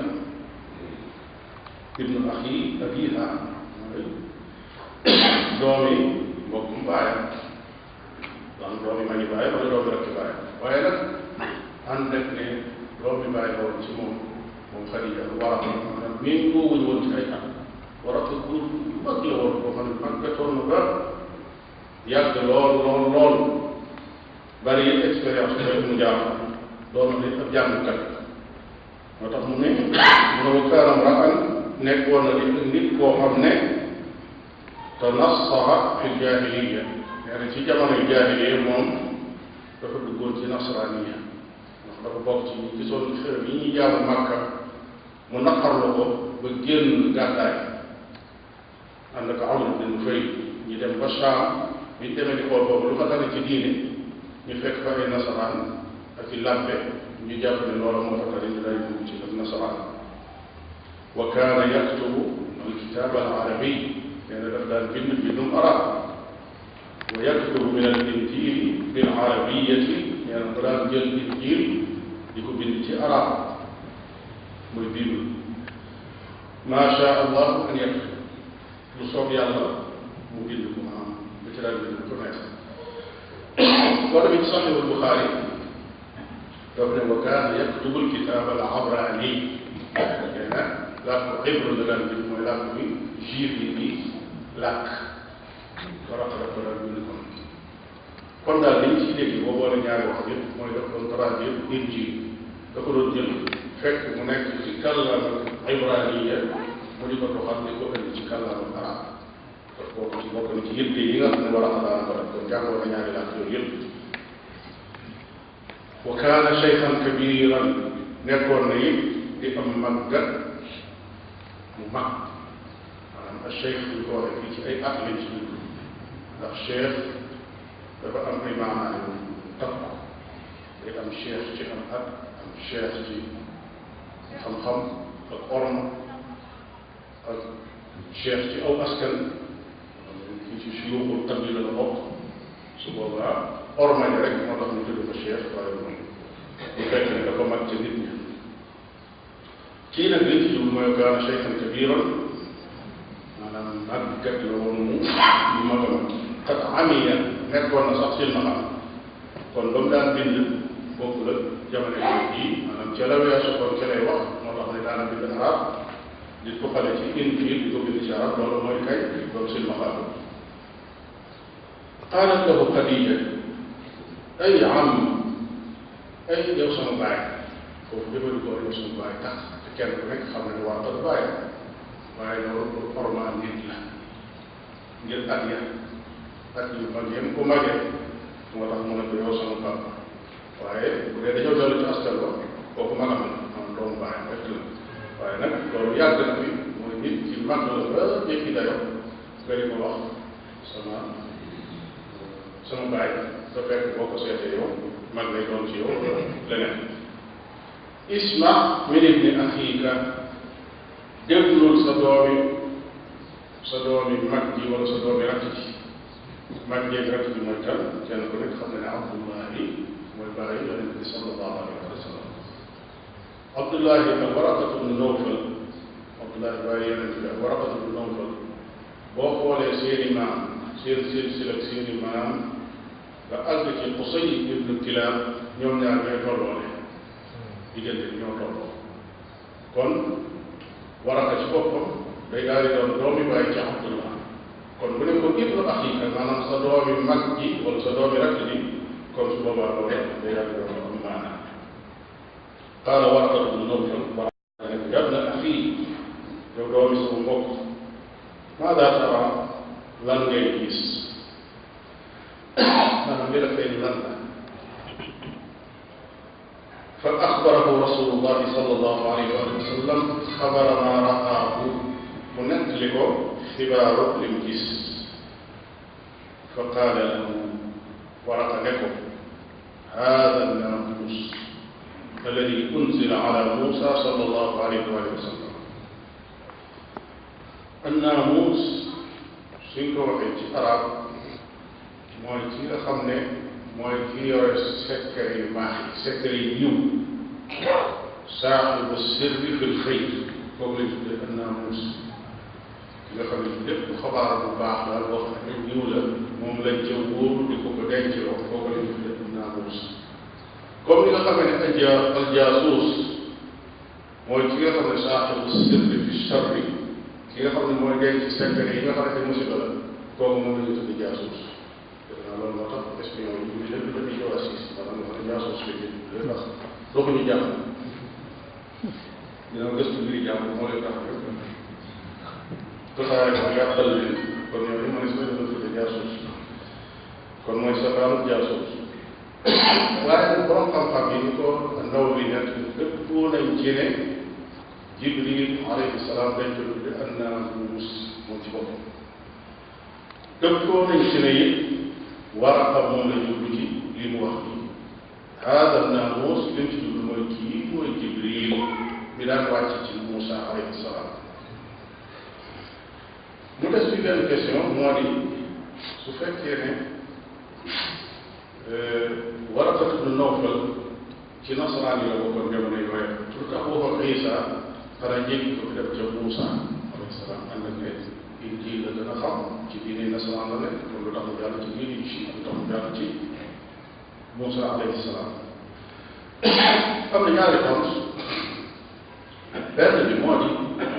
ibnu axi abiha mooy doomi mbokkum baayam donc doomi magi baayam wala doomi rakki baayam waaye nag ànd ak ne doomi baay la woon ci moom moom Xadija Waaqa maanaam miin koo wuñ woon ci ay at Waraqatu góor bu mag la woon boo xam ne màggatoon na ba yàgg lool lool lool bari it expérience bi mu jaaxal doon na ab jàngkat moo tax mu ne mu ne wa kaana mra'an nekkoon na di nit koo xam ne tanassaha fi jaahiliya nee na ci jamono jaahiliya moom dafa duggoon ci nasraniya ndax dafa bokk ci ñi gisoon xërëm yi ñuy jaamu Makka mu naqarlu ko ba génn gàddaay ànd ak Amr bin Nufayl ñu dem ba Shaam bi ñu demee di xool boobu lu fa tane ci diine ñu fekk fa ay nasaraan ak i làmpe ñu jàpp ne loola moo fa tane ñu day dugg ci ak nasaraan wa kaana yaktubu alkitaab al arabi nee na daf daan bind bindum arab wa yaktubu min al injil bil arabiyati nee na mu daan jël injil di ko bind ci arab mooy bible ma sha allah an yaktub lu soob yàlla mu bind ko maanaam lu ci daan bind ko neex boo demee ci saxiixul Buxaari daf ne wa kaana yaktubu alkitaab al abrani nee na làkk hébreu la daan bind mooy làkk bi juif yi di làkk Waraq daf ko daan bind kon kon daal li ñu ciy dégg boo boole ñaari wax yëpp mooy daf doon traduire injil da ko doon jël fekk mu nekk ci kàllaama ibraniya mu di ko doxal di ko indi ci kàllaama arab kon bokk ci bokk na ci yëpp yi nga xam ne war a xalaat ko def kon jàngoo na ñaari làkk yooyu yëpp wa kaana cheikhan kabiran nekkoon na it di am màggat mu mag maanaam ak cheikh bu ñu ko waxee fii ci ay at lañ ci dugg ndax cheikh dafa am ay maanaa yu takk day am cheikh ci am at am cheikh ci xam-xam ak orma ak cheikh ci aw askan fii ci suyuuxul qabila la bokk su boobaa orma yi rek moo tax ñu tudd ko cheikh waaye moom bu fekk ne dafa mag ci nit ñi kii nag li ci jublu mooy kaana cheikhan kabiran maanaam màggat la woon mu mu mag a mag xat amiya nekkoon na sax silmaxa kon ba mu daan bind bokkul ak jamono yooyu maanaam ca la weesu kon ca lay wax moo tax ne daana bind arab di ko xale ci injil di ko bind ci arab loolu mooy kay doon silmaxa qaalat lahu Xadija ay am ay yow sama baay foofu jëfandikoo yow sama baay tax te kenn ku nekk xam ne ne waa baay waaye loolu pour ormal nit la ngir at ya at yu mag yem ku magee moo tax mu ne ko yow sama papa waaye bu dee dañoo dellu ci askan ba kooku mag am na am doomu baay rek la waaye nag loolu yàgg na fi mooy nit ci mag la ba jëkki dayo nga di ko wax sama sama baay sa fekk boo ko seetee yow mag lay doon ci yow leneen isma min ibni axiika déglul sa doomi sa doomi mag ji wala sa doomi rakk ji mag jeeg rakk ji mooy kan kenn ku nekk xam ne ne abdullahi mooy bàyyi yonent bi sallallahu alayhi wa sallam abdullahi ak waraqatu bnu nawfal abdullahi bàyyi yonent bi ak waraqatu bnu nawfal boo xoolee seeni maam seen silsila ak seeni maam ba àgg ci Qusay ibnu Kilaab ñoom ñaar ñooy tolloole diggante bi ñoo tolloo kon waraka ci boppam day daal di doon doomi bàyyi ci Abdullah kon bu ne ko ibnu axiika maanaam sa doomi mag ji wala sa doomi rakk ji kon su boobaa loole day daal di doon am maanaam qaala Waraqatu bnu Nawfal Waraqa ne ko yabna axi yow doomi sama mbokk maada tara lan ngay gis maanaam li la feeñ fa axbarahu rasulullahi sallallahu alayhi wa sallam xabara ma raahu mu nettali ko xibaaru lim gis fa qaala lahu waraqa ne ko hada naamus alladi unzila ala Musa sallallahu alayhi wa sallam annaamus suñ ko waxee ci arab mooy ki nga xam ne mooy ki yore secret yu baax yi secret yu yiw saaxibu sirri fil xëy kooku lañ tuddee annaamus ki nga xam ne lépp xabaar bu baax daal boo xam ne yiw la moom lañ ca wóoru di ko ko denc loo kooku lañ tuddee annaamus comme ni nga xam ne alja aljaasuus mooy ki nga xam ne saaxibu sirri fi charri ki nga xam ne mooy denc secret yi nga xam ne musiba la kooku moom la ñu tuddee jaasuus def naa loolu moo tax espion yi ñu lépp dañuy jawaasiis maanaam nga xam ne jaasuus la ñu ndax doxuñu jàmm dina gëstu mbiri jàmm moo leen tax rek tasaare ko yàqal leen kon yooyu ma ne si la tuddee jaasuus kon mooy safaanu jaasuus waaye nag borom xam-xam yi ni ko ndaw bi nekk dëppoo nañ ci ne jibril alayhi salaam dañ ko tudde annaamus moom ci boppam dëppoo nañ ci ne it waraqa moom la jublu ci li mu wax nii haada annaamus li mu ci jublu mooy kii mooy jibril bi daan wàcc ci Moussa alayhi salaam mu des fi benn question moo di su fekkee ne Waraqatu bnu Nawfal ci nasaraan yi la bokkoon jamono yooyu pour que waxoon Isa xanaa jéggi ko fi def ca Moussa alayhi salaam ànd ak ne Injiil la gën a xam ci diine nasaraan la nekk kon lu tax mu jàll ci diine ci lu tax mu jàll ci Moussa alayhi salaam am na ñaari tontu benn bi moo di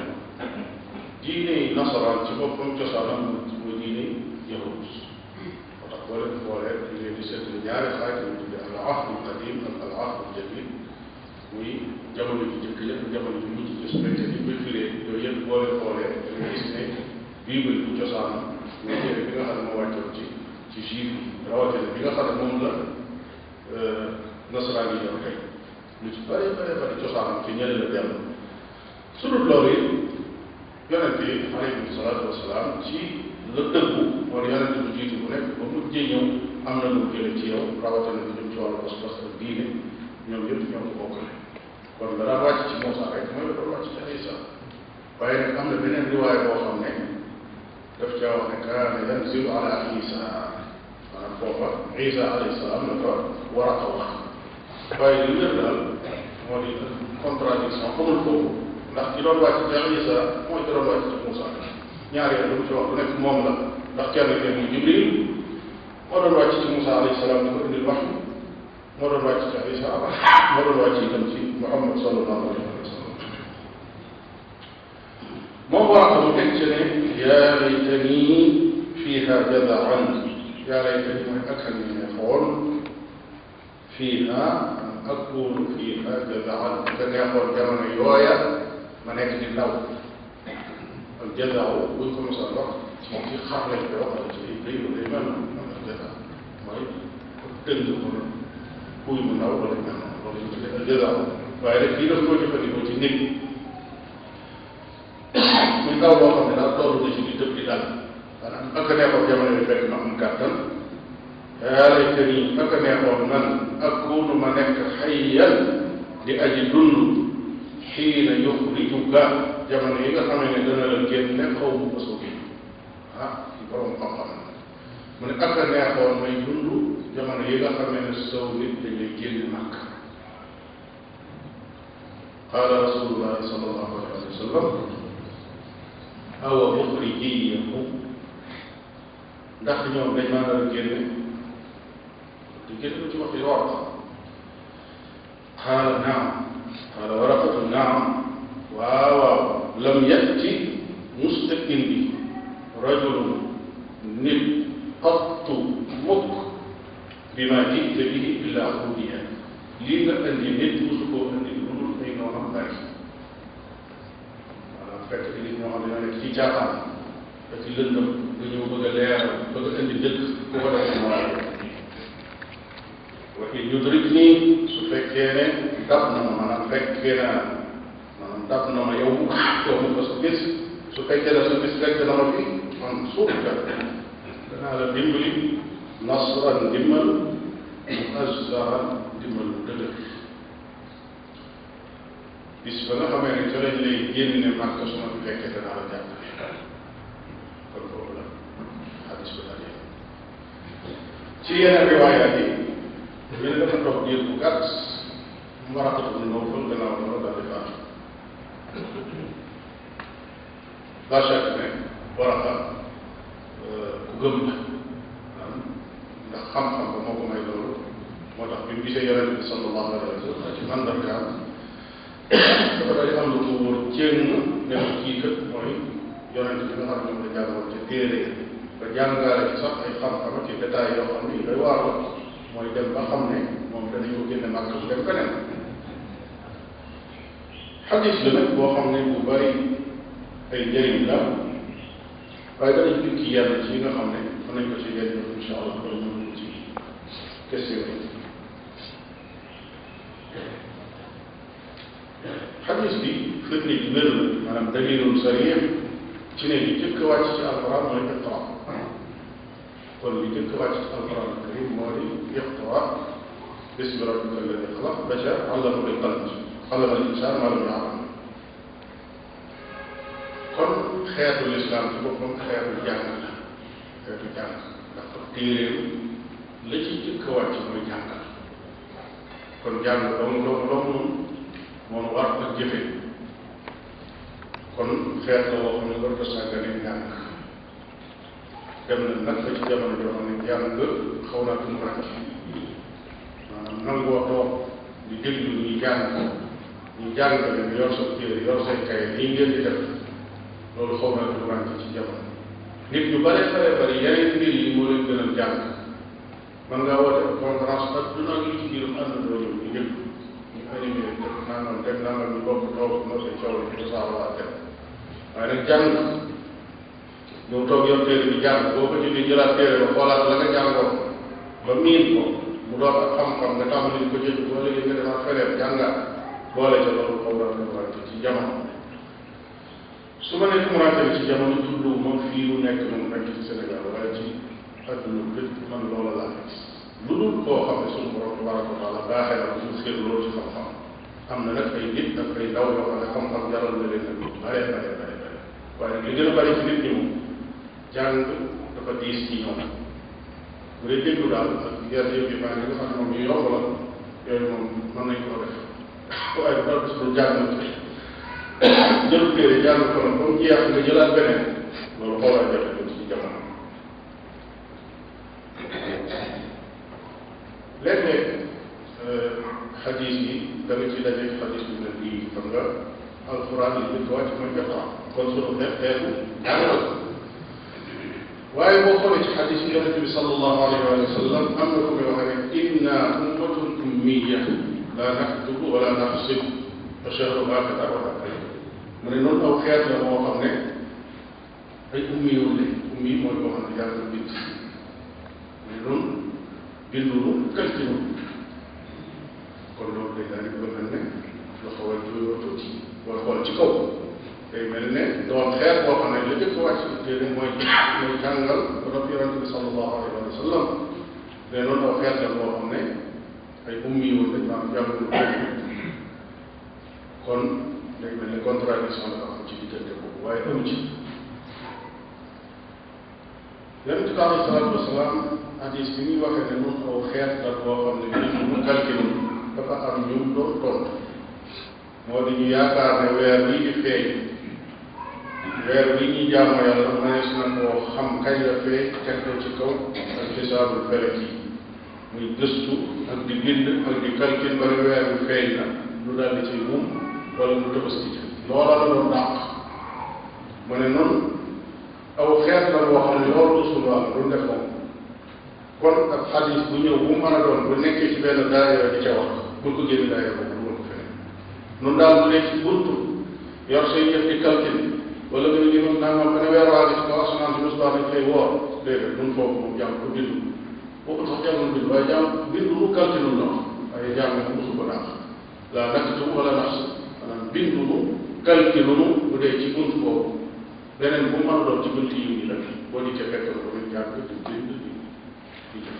diine nasaraan ci boppam cosaanam mooy diine yahud moo tax boo leen xoolee di leen di seetlu ñaari xaaj ñu tudde al ahdul qadim ak al ahdul jadid muy jamono ji jëkk ja jamono ji mujj ci su fekkee ni koy firee yooyu yëpp boo leen xoolee da nga gis ne bible bu cosaanam mooy téere bi nga xam ne moo wàccoon ci ci juif yi rawatina bi nga xam ne moom la nasaraan yi yor tey lu ci bare bare bare cosaanam ci ñële la dellu su dul loolu it yonent bi alayhi salaatu wasalaam ci la dëggu wala yonent bu jiitu bu nekk ba mujjee ñëw am na lu mu jële ci yow rawatina lu jëm ci wàllu pas-pas ak diine ñoom yëpp ñoo ko bokkale kon la daan wàcc ci Moussa rek mooy la doon wàcc ci Isa waaye nag am na beneen riwaay boo xam ne daf caa wax ne kaana yanzilu ala Isa maanaam foofa Isa alayhi salaam la ko war a wax waaye li wér daal moo di contradiction xamul foofu ndax ki doon wàcc ci Isa mooy ki doon wàcc ci Moussa ñaari yoon lu mu ci wax bu nekk moom la ndax kenn ki muy Jibril moo doon wàcc ci Moussa alayhi salaam di ko indil wax moo doon wàcc ci Isa moo doon wàcc itam ci Muhammad sallallahu alayhi wa sallam moom war a mu teg ci ne yaa laytani fiiha jadaan yaa laytani mooy ak a neexoon fiiha an akunu fiiha jadaan ka neexoon jamono yooya ma nekk di ndaw al jadaaw buñ ko mos a wax moom ci xar lañ koy wax wala ci day day mel noonu al jadaa mooy tënk ko kuy mu ndaw wala mel noonu loolu ñu tuddee al jadaaw waaye rek kii daf koo jëfandikoo ci nit muy ndaw boo xam ne daal toll na ci di tëb di dal maanaam ak a neexoon jamono bi fekk ma am kàttan yaa laytani ak a neexoon man akunu ma nekk xayyan di aji dund xiina yuxrijuka jamono yi nga xamee ne dana la génne xaw mu mësu gi ah ci borom xam-xam mu ne ak a neexoon may dund jamono yi nga xamee ne sow nit dañuy génn màkk qaala rasulullahi sallallahu alayhi wa sallam awa muxrijiyahu ndax ñoom dañ maa nar a génne di génn ci wax yi war qaala naam qaala waraqatu naam waaw waaw lam yatti musta indi rajulun nit qattu mukk bi ma jite bihi illa xudiya lii nga indi nit musu koo indi lu dul ay noonam bari maanaam fekk di nit ñoo xam ne ñoo nekk ci caaxaan da ci lëndëm nga ñëw bëgg a leeral bëgg a indi dëkk ku ko def moo wa in yudrik nii su fekkee ne dab na ma maanaam fekkee naa maanaam dab na ma yow yow mu ko sa bis su fekkee ne sa bis fekk na ma fi man suuf ka danaa la dimbali nasran dimbal muazzaran dimbal bu dëgër bis ba nga xamee ne ca lañ lay génne màkk su ma fi fekkee danaa la jàppale kon boobu la xadis bi daal ci yeneen riwaayaat yi ñu ne dafa toog diir bu gàtt mu war a ko dund noo fël gannaaw loolu daal di faatu la chaque ne war a xam ku gëm la ndax xam-xam ba moo ko may loolu moo tax bi mu gisee yonent bi sallallahu alayhi wa sallam ci mandargaam dafa daal di am lu ko wóor jéem ne ko kii kat mooy yonent bi nga xam ne moom la jàngoon ca téere ba jàngaale ci sax ay xam-xam ci détails yoo xam ni day waar mooy dem ba xam ne moom danañ ko génne màkk bu dem feneen xadis la nag boo xam ne bu bari ay njëriñ la waaye danañ jukki yenn ci nga xam ne mën nañ ko ci yenn insha allah wala ñu ci question yi xadis bi firnde ji wér la maanaam dalilul sarih ci ne li jëkk wàcc ci alquran mooy iqra kon li jëkk wàcc ci alquran karim moo di iqra bismi rabbika alladi xalaq ba ca allama bil qalam allama al insan ma lam ya'lam kon xeetu lislaam ci boppam xeetu jàng la xeetu jàng ndax kon téeréem la ci jëkk wàcc mooy jàngal kon jàng dong dong dong moom moom war ak jëfe kon xeet la woo xam ne war ko sàggane jàng dem na nag ba ci jamono joo xam ne jàng xaw naa tum ràcc maanaam nangoo toog di déglu ñuy jàng ñu jàngale nga yor sa téere yor say kaye lii ngeen di def loolu xaw naa tum ràcc ci jamono nit ñu bare bare bari yeneen mbir yi moo leen gënal jàng man ngaa woote conférence ak du naa ngi ci biir ànd doo ñëw ñu déglu ñu animé def nangam def nangam ñu bokk toog moo say coow la ñu saawaa def waaye nag jàng ñëw toog yor téere bi jàng boo ko jëlee jëlaat téere ba xoolaat la nga jàngoon ba miin ko mu doon ak xam-xam nga tàmbali ko jël boo léegi nga demaat feneen jàngaat boole ca loolu xaw naa tumurante ci jamono su ma nee tumurante ci jamono jublu moom fii mu nekk moom rek ci Sénégal waaye ci adduna bépp man loola laa gis lu dul koo xam ne suñu borom tabaraka wa taala baaxee na suñu xër loolu ci xam-xam am na nag ay nit ak ay ndaw yoo xam ne xam-xam jaral na leen nag bare bare bare bare waaye nag li gën a bari ci nit ñi moom jàng dafa diis ci ñoom bu dee déglu daal ak yenn yëf yi maa ngi nga xam ne moom yu yomb la yooyu moom mën nañ koo def waaye bu dara su jàng jël téere jàng ko nag ba mu jeex nga jëlaat beneen loolu xoolaa jafe ci jamono léeg-léeg xadis yi da nga ci dajeeg xadis bi mel bii xam nga alquran yi jëkk wàcc mooy iqra kon sunu xeet xeetu jàngal waaye boo xoolee ci xadis yi yonente bi sallallahu alayhi wa sallam am na ko muy waxee ne inna ummatun ummiya la naktubu wala naxsib wa shahru baqita wala kay mu ne noonu aw xeet la moo xam ne ay ummi yoon lañ ummi mooy koo xam ne yàlla bind mu ne noonu bindulu kaltinu kon loolu day daal di ko mel ne la xaw a juyoo tuuti booy xool ci kaw day mel ne doon xeet boo xam ne la jëkk wàcc téere mooy mooy jàngal rab yonente bi sallallahu alayhi wa sallam mais noonu aw xeet la boo xam ne ay ummi yoon dañ maanaam jàngul kon day mel ne contradiction dafa am ci diggante boobu waaye amu ci yonente bi alayhi salaatu wasalaam hadis bi muy waxee ne noonu aw xeet la boo xam ne bii mu calcule dafa am ñu doon tontu moo di ñu yaakaar ne weer bii di feeñ weer bii ñuy jaamu yàlla mënees na koo xam kañ la feeñ teg ko ci kaw ak xisaabul felek yi muy gëstu ak di bind ak di calcule ba ne weer bi feeñ na lu daal di ci mum wala lu tëbëski ci loola la doon dàq mu ne noonu aw xeet la boo xam ne loolu du suñu wàll du def moom kon ak xadis bu ñëw bu mën a doon bu nekkee ci benn daayira di ca wax bul ko génn daayira boobu dugal ko feneen nun daal bu nekk ci buntu yor say yëf di calcul wala nga ne ni moom nangam ba ne weer waa gi ci kaw asamaan si musbaa dañ koy woor déedéet nun foofu moom jàng ko bindu boobu sax jàngul bindu waaye jàng bindu lu calcul la wax waaye jàng moom mosu ko dàq la naktubu wala naxsu maanaam bindunu calculunu bu dee ci bunt boobu beneen bu mën a doon ci bunt yi yi nag boo dikkee fekk na ko ñu jàng di bind di di jëf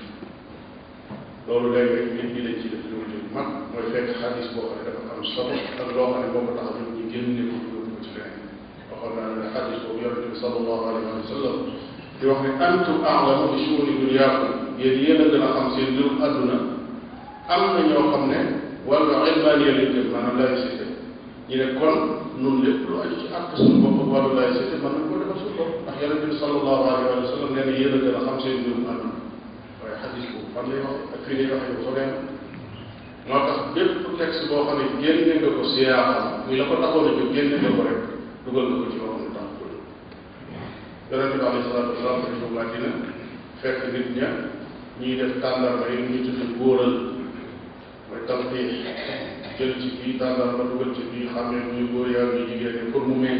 loolu léeg-léeg nit ñi dañ ci def lu mu mag mooy fekk xadis boo xam ne dafa am solo ak loo xam ne boo ko tax a jóg ñu génne ko yóbbu ko ci leneen waxoon naa ne xadis boobu yonente bi sallallahu alayhi wa sallam di wax ne antum a'lamu bi shu'uni dunyaakum yéen yéen a gën a xam seen mbirum àdduna am na ñoo xam ne wàllu ilmaaniya lañ jëm maanaam laïcité ñu ne kon nun lépp lu aju ci àq suñu bopp ak wàllu laïcité mën nañ ko defal suñu bopp ndax yonente bi sallallahu alayhi wa sallam nee na yéen a gën a xam seen mbirum àdduna waaye xadis boobu fan lay wax ak fii lay waxee ko soreen moo tax bépp texte boo xam ne génne nga ko siyaaxam muy la ko taxoon a jóg génne nga ko rek dugal nga ko ci loo xam ne tax ko jóg yonente bi alayhi salaatu wasalaam dafa ñëw Madina fekk nit ña ñuy def tàndarma yi ñu tudd góoral mooy talxiix jël ci bii tàndarma dugal ci bii xamee muy góor yaa muy jigéen ñi pour mu meññ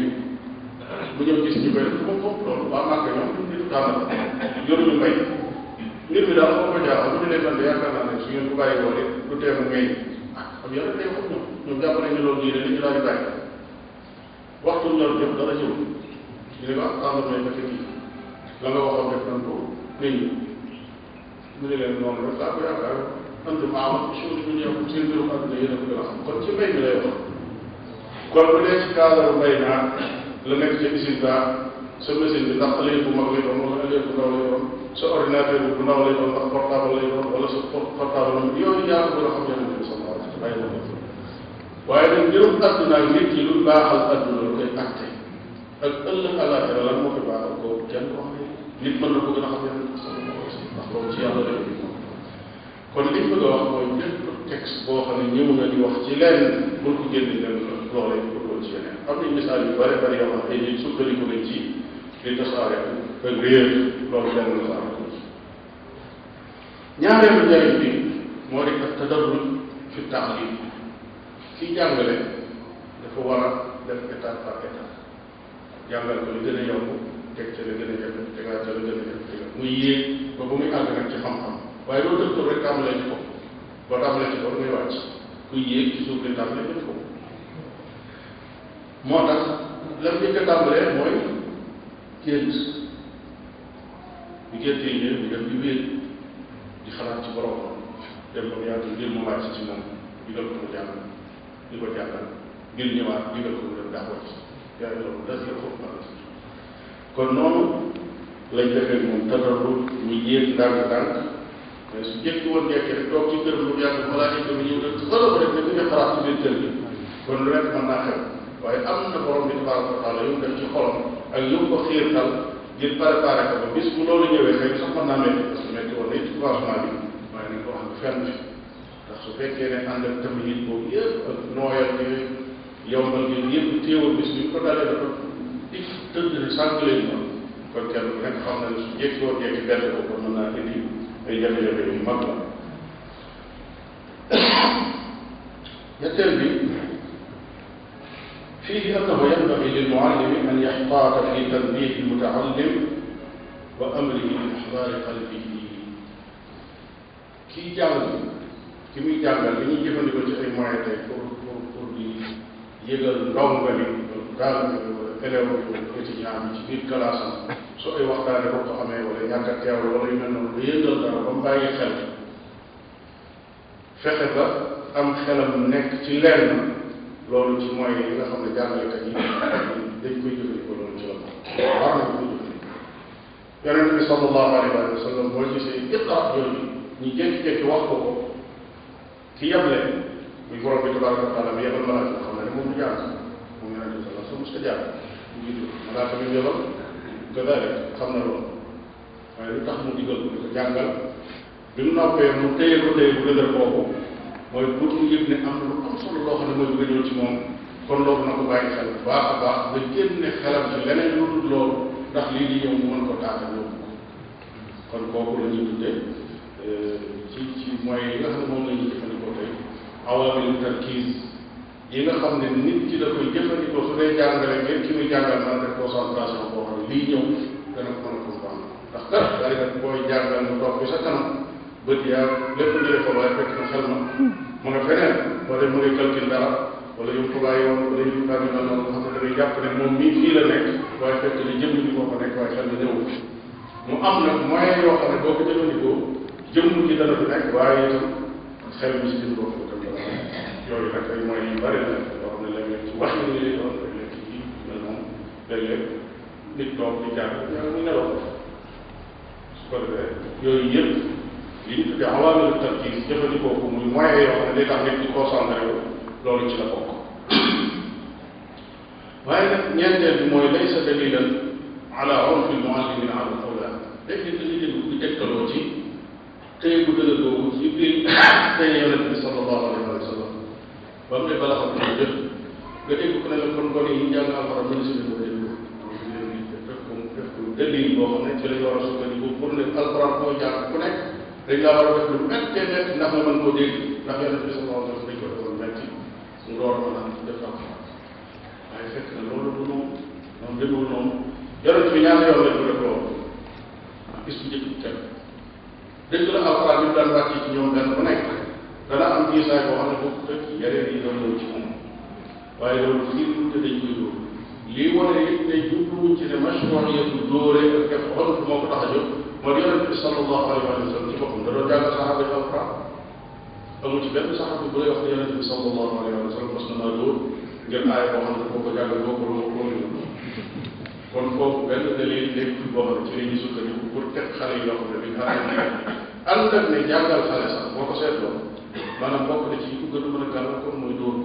bu ñëw gis ñu koy def moom foofu loolu waa màkk ñoom duñ di tàndarma yoruñu mbay nit mi daal moo ko jaaxal bu ñu leen man de yaakaar naa ne su ngeen ko bàyyi woon it du tee mu meññ ah am yàlla day wax ñoom ñoom jàpp nañ ne loolu diine li ñu daal di bàyyi waxtu ñor jëm dara ñëw ñu ne ko ah tàndarma yi fekk kii la nga waxoon def nañ ko nit ñi mu ne leen noonu rek laa ko yaakaar antum a'lamu bi shu'uni dunyaakum seen mbirum àdduna yéen a ko gën a xam kon ci mbay mi lay wax kon bu dee ci cadre mbay naa la nekk ci usine ba sa machine bi ndax ëllëg bu mag lay doon wala ëllëg bu ndaw lay doon sa ordinateur bi bu ndaw lay doon ndax portable lay doon wala sa portable am yooyu yaa ko gën a xam yonente bi sallallahu alayhi wa sallam bàyyi na ko waaye nag mbirum àdduna ak nit ki lu baaxal àdduna lu koy acté ak ëllëg àllaaxira lan moo koy baaxal ko kenn ko xam ne nit mën na ko gën a xam yonente bi sallallahu alayhi wa sallam ndax loolu ci yàlla lay kon liñ bëgg a wax mooy bépp texte boo xam ne ñëw na di wax ci lenn bul ko génne leen loolee pour ci yeneen am nañ misaal yu bare bari yoo xam ne ay nit sukkandiku nañ ci di tasaare ak réer loolu benn la am ko ñaareelu njëriñ bi moo di ak tadarruj fi taalim kii jàngale dafa war a def étape par étape jàngal ko li gën a yomb teg ca la gën a jafe tegaat ca la gën a jafe tegaat muy yéeg ba ba muy àgg nag ci xam-xam waaye loolu tëb tëb rek tàmbalee ci kaw boo tàmbalee ci kaw ngay wàcc kuy yéeg ci suuf di tàmbalee ci kaw moo tax lam njëkk a tàmbalee mooy gént bi gént yi ñëw di dem di wéet di xalaat ci borom dem ba mu yàgg ngir mu wàcc ci moom digal ko mu jàng di ko jàngal ngir ñëwaat digal ko mu dem daa wàcc yaa ngi loolu das la foofu la kon noonu lañ defee moom tadarru ñu yéeg ndànk-ndànk mais su jëkki woon jekki rek toog ci kër lu yàgg balaa ñu dem ñëw rek xala ko rek ne dañuy xalaat ci biir kër gi kon lu nekk mën naa xew waaye am na borom bi tabaraka wa taala yu mu def ci xolam ak yu mu ko xiirtal ngir préparé ko ba bis bu loolu ñëwee xëy na sax mën naa métti parce que métti woon na ci commencement bi waaye nañ ko wax nga fenn fi ndax su fekkee ne ànd ak tamit boobu yëpp ak nooyal gi yombal gi yëpp téewal bis bi ñu ko dalee dafa ik tëdd ne sànq leen ma kon kenn ku nekk xam na ne su jékki woon jékki benn ko kon mën naa indi ay jafe-jafe yu mag la ñetteel bi فيه أنه ينبغي للمعلم أن يحتاط في تنبيه المتعلم وأمره بإحضار قلبه kii jàng ki muy jàngal li ñuy jëfandikoo ci ay moyens tey pour pour pour di yëgal ndongo li daal élève bi étudiant bi ci biir classe am su ay waxtaane ko ko amee wala ñàkk a teewlu wala yu mel noonu lu yëgal dara ba mu bàyyi xel fexe ba am xelam nekk ci lenn loolu ci moyens yi nga xam ne jàngalekat yi dañ koy jëfandikoo loolu ci la ko war nañ ko jëfandikoo yonent bi sallallahu alayhi wa sallam boo gisee iqra yooyu ñu jékki-jékki wax ko ko ki yeble muy borom bi tabaraka wa taala bi yebal malaaka xam ne moom du jàng moom yonent bi sallallahu alayhi wa sallam mos ko jàng mu jiitu malaaka bi yebal kadalik xam na loolu waaye lu tax mu digal ko di ko jàngal bi mu noppee mu téye ko téye bu dëgër kooku mooy pour mu yëg ne am na lu am solo loo xam ne mooy bëgg a ñëw ci moom kon loolu na ko bàyyi xel bu baax a baax nga génne xelam ci leneen lu dul loolu ndax lii di ñëw mu mën ko taata yóbbu ko kon kooku la ñuy tuddee ci ci moyens yi nga xam ne moom la ñuy jëfandikoo tey awaamil tarkiis yi nga xam ne nit ki da koy jëfandikoo su dee jàngale ngeen ki muy jàngal man def concentration boo xam ne lii ñëw dana ko mën a comprendre ndax kat bari nag booy jàngal mu toog bi sa kanam bët yaa lépp ñu ko waaye fekk na xel ma mu nga feneen wala mu ngi calcul dara wala yu ko bàyyi woon wala yu bari na noonu nga xam ne da ngay jàpp ne moom mii fii la nekk waaye fekk ni jëmm ji moo ko nekk waaye xel na ñëw mu am nag moyen yoo xam ne boo ko jëfandikoo jëmm ji dana fi nekk waaye itam xel mi si jëm bopp itam dana yooyu nag ay moyens yu bari la yoo xam ne léeg-léeg ci wax yi lay doon léeg-léeg ci ji mel noonu léeg-léeg nit toog di jàng ñu nelaw su ko defee yooyu yëpp li ñu tuddee awaamilu tarkiis jëfandikoo ko muy moyen yoo xam ne day tax nit di concentré wu loolu ci la bokk waaye nag ñeenteel bi mooy laysa dalilan ala urfi muallimin ala al awlaad dégg nga dañuy dégg di tegtaloo ci tey bu dëgër boobu ci biir tey yonent bi sallallahu alayhi wa sallam ba mu ne bala xam ne jëf nga dégg ko ne la kon gone yi jàng alxuraan mën si ko dégg def ko def ko dalil boo xam ne ci la ñu war a sukkandiku pour ne alxuraan koo jàng ku nekk dañ laa war a def lu méttee métti ndax nga mën koo dégg ndax yonent bi sallallahu alayhi wa sallam dañ ko defoon métti mu door mën a def alxuraan waaye fekk na loolu du noonu noonu demul noonu yonent bi ñaata yoon lañ ko def loolu gis bu njëkk kenn dëgg la alxuraan bi daan wàcc ci ñoom benn bu nekk dana am gisaay boo xam ne boobu tëj yeneen yi doon ñëw ci moom waaye loolu fii te dañ koy dóor lii wane it ne jubluwuñ ci ne mashruiyatu dóore ak def xol moo ko tax a jóg moo di yonent bi sallallahu alayhi wa sallam ci boppam da doon jàng saxaaba yi alxuraan amul ci benn saxaaba bu lay wax ne yonent bi sallallahu alayhi wa sallam mas na maa dóor ngir aaya boo xam ne boo ko jàngal boo ko loo ko kon foofu benn dalil nekk boo xam ne ci la ñuy sukkandiku pour teg xale yi loo xam ne dañ xaar ànd ak ne jàngal xale sax boo ko seetloo maanaam bokk na ci ku gën a mën a gàllankoor mooy dóor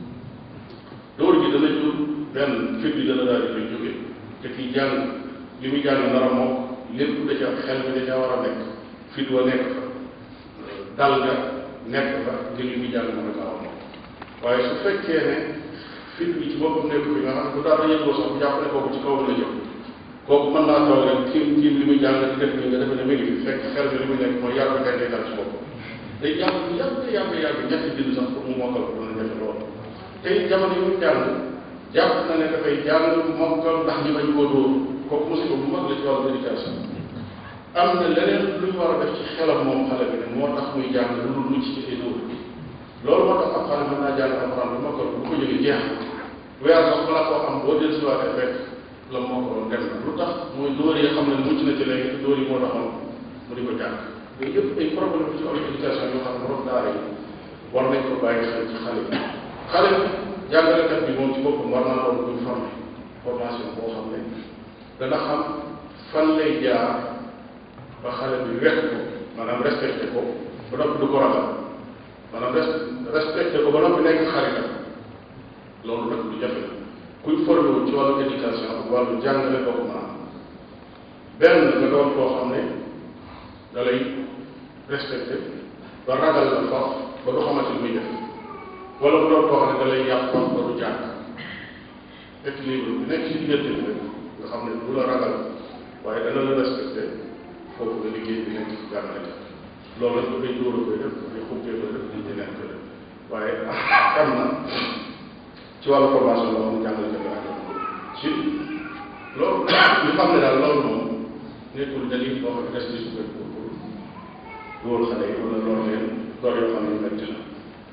dóor gi dana jur benn fit bi dana daal di koy jóge te kii jàng li muy jàng nar a moom lépp da ca xel bi da ca war a nekk fit wa nekk fa dal ga nekk fa ngir li muy jàng mën a gaaw a moom waaye su fekkee ne fit bi ci boppam nekk fi nga xam ne bu daal yëngoo sax bu jàpp ne kooku ci kaw la jëm kooku mën naa toog rek tiim tiim li muy jàng di def ni nga defe ne mi ngi fi fekk xel bi li muy nekk mooy yàgg kay day dal ci boppam day jàng yàgg yàgg yàgg ñetti bind sax pour mu mokkal ko dana jafe lool te it jamono yi muy jàng jàpp na ne dafay jàng mokkal ndax ñi bañ koo dóor kooku musiba bu mag la ci wàllu éducation am na leneen lu ñu war a def ci xelam moom xale bi ne moo tax muy jàng lu dul mucc ci ay dóor loolu moo tax ab xale mën naa jàng alxuraan bu mokkal bu ko jógee jeex weer sax balaa koo xam boo del siwaatee fekk la moo ko doon dem na lu tax mooy dóor yi xam ne mucc na ci léegi te dóor yi moo taxoon mu di ko jàng yooyu yëpp ay problème ci wàllu éducation yoo xam ne borom daara yi war nañ ko bàyyi xel ci xale bi xale bi jàngalekat bi moom ci boppam war naa doon buñ formé formation boo xam ne dana xam fan lay jaar ba xale bi wekk ko maanaam respecté ko ba noppi du ko ragal maanaam respecté ko ba noppi nekk xaritam loolu nag lu jafe la kuy formé wu ci wàllu éducation ak wàllu jàngale doo ko mën a am benn nga doon koo xam ne da lay respecté ba ragal la faf ba du xamante li muy def wala bu doon koo xam ne da lay yàq faf ba du jàng équilibre bi nekk ci diggante bi rek nga xam ne du la ragal waaye dana la respecté foofu nga liggéey bi nekk ci jàngale loolu nag dafay dóor a koy def dafay xubbee koy def di ñeneen koy def waaye am na ci wàllu formation boo xam ne jàngale ko ak ci loolu ñu xam ne daal loolu moom nekkul dalil boo xam ne des di sukkandiku pour dóor xale yi wala loolu leen door yoo xam ne yu metti la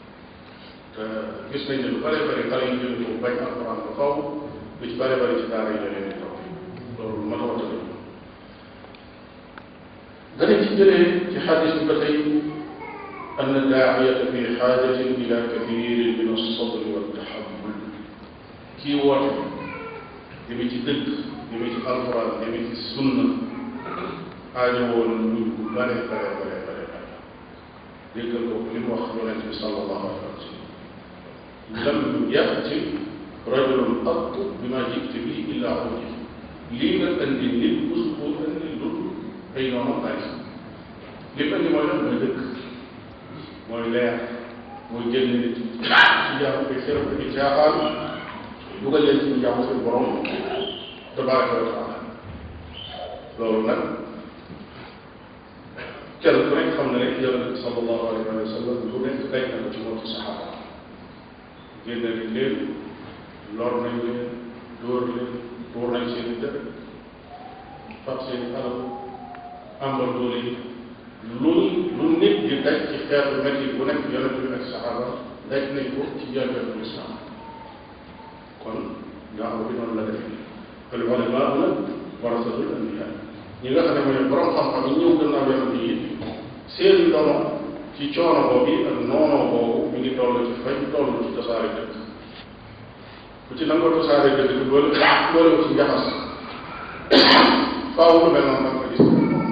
te gis nañ ne lu bare bari xale yi jënd ko bañ alxuraan ba faw lu ci bare bari ci daara yi la leen di topp loolu lu ma ta watale danañ ci jëlee ci xadis bi ba tey أن الداعية في حاجة إلى كثير من الصبر والتحمل kii woote jëme ci dëgg jëme ci alxuraan jëme ci sunna aajo woon muñ bu bare bare bare bare bare déggal ko li mu wax yonent bi sallallahu alayhi wa sallam lam yati rajulun qat bima jikti bi illa uji lii nga andi nit musu koo andi lu ay noonu bari li andi mooy lan mooy dëgg mooy leer mooy génn nit ci jaamu bi xew bi caaxaan dugal leen ci jaamu seen borom tabaraka wa taala loolu nag kenn ku nekk xam na ne yonent bi sallallahu alayhi wa sallam lu nekk day na ko ci moom ci saxaaba génne nañ leen lor nañ leen dóor leen tuur nañ seen i dëkk fab seen i alal ambal doole yi lu lu nit di daj ci xeetu métti bu nekk yonent bi ak saxaaba daj nañ ko ci njëlbeenu lislaam kon daawa bi noonu la defee al ulamaa nag warasatul anbiyaa ñi nga xam ne mooy borom xam-xam yi ñëw gannaaw yonent yi seen ndono ci coono boobu ak noonoo boobu mi ngi toll ci fay toll ci tasaare dëkk ku ci nangoo tasaare dëkk bi boole boole ko ci njaxas faaw lu mel noonu nag ko gis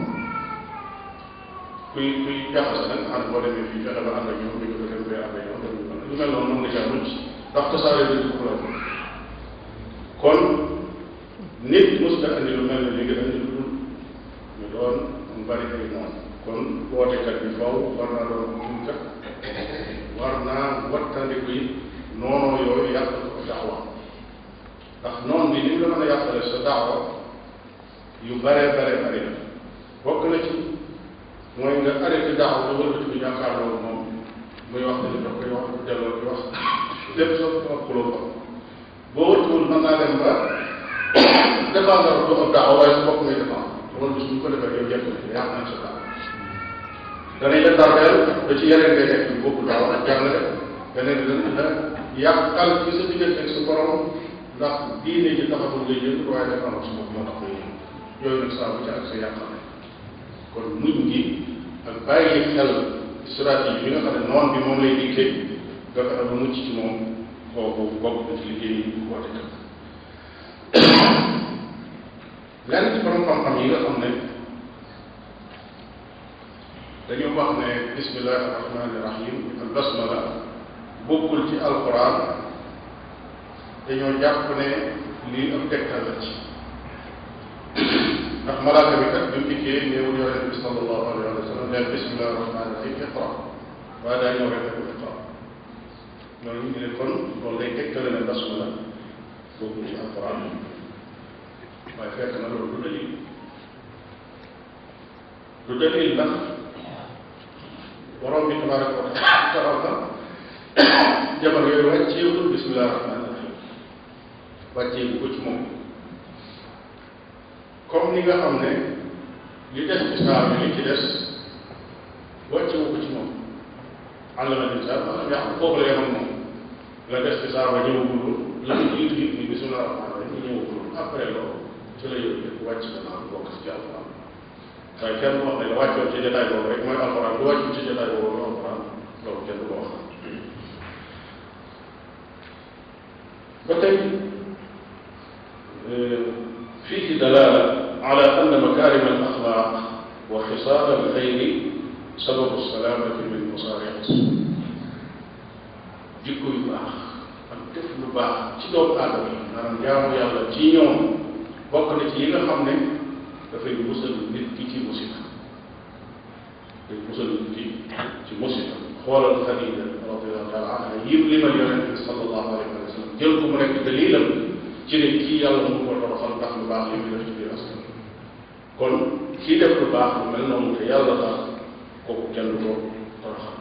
kuy kuy jaxase nag ànd boo demee fii fexe ba ànd ak ñoom dañu ko dem bee ànd ak ñoom dañu ko lu mel noonu mën nga caa mucc ndax tasaare dëkk ku la kon nit mos na andi lu mel ne léegi andi lu dul ñu doon mu bari ay noonu kon wootekat bi faw war naa doon muñkat war naa wattandiku yi noonoo yooyu yàq ko daawa ndax noonu bi ni mu la mën a yàqale sa daawa yu bare bare bare la bokk na ci mooy nga arrêté daawa nga wëlbati ko jàkkaarloo moom muy wax dañu daf koy wax bu delloo di wax lépp soo ko wax xuloo ko boo wëttuwul mën naa dem ba défendre du ab daawa waaye sa bopp ngay défendre loolu bis bu ñu ko defee yow jekk na yàq nañ sa daawa danañ la tardeel ba ci yeneen ngay nekk yu bokkul daaw ak jàngale beneen bi dana la yàqal ci sa diggante ak sa borom ndax diine ji taxawul ngay yëngu waaye dafa am sa bopp moo tax ngay yëngu yooyu nag saa bu ci ak sa yàqal kon muñ gi ak bàyyi xel stratégie bi nga xam ne noon bi moom lay dikkee nga fexe ba mucc ci moom kooku bokk na ci liggéey yi woote kat lenn ci borom xam-xam yi nga xam ne dañu wax ne bismillahi rahmani rahim al basmala bokkul ci alquran dañoo jàpp ne lii ab tegtal la ci ndax malaaka bi kat bi mu dikkee néewul yonente bi sallallahu alayhi wa sallam neen bismillahi rahmani rahim iqra waaye daa ñëw rek ne ko iqra loolu ñu ne kon loolu day tegtale ne basmala bokkul ci alquran waaye fekk na loolu du dalil du dalil ndax borom bi tabaraka wa taala jamono yooyu wàcceewul bismillah rahmani rahim wàcceewu ko ci moom comme ni nga xam ne li des ci saar bi li ci des wàccewu ko ci moom allama linsan ma lam ya'lam foofu la yemoon moom la des ci saar ba ñëwagul la ko jiitu it ni bismillah rahmani rahim ñëwagul après loolu ci la yooyu yëpp wàcc na naan bokk ci alquran waaye kenn wax ne la wàccoon ci jotaay boobu rek mooy alquran lu wàccu ci jotaay boobu mooy alquran loolu kenn du ko wax ba tey فيه دلالة على أن مكارم الأخلاق وخصال الخير سبب السلامة من مصارع السوء jikko yu baax ak def lu baax ci doomu aadama yi maanaam jaamu yàlla ci ñoom bokk na ci yi nga xam ne dafay musal nit ki ci musiba day musal nit ki ci musiba xoolal Xadija radiallahu taala anha yim limal yonent bi sallallahu alayhi wa sallam jël ko mu nekk dalilam ci ne kii yàlla mu ko toroxal ndax lu baax li mu def ci biir askan kon kii def lu baax lu mel noonu te yàlla tax kooku kenn du ko toroxal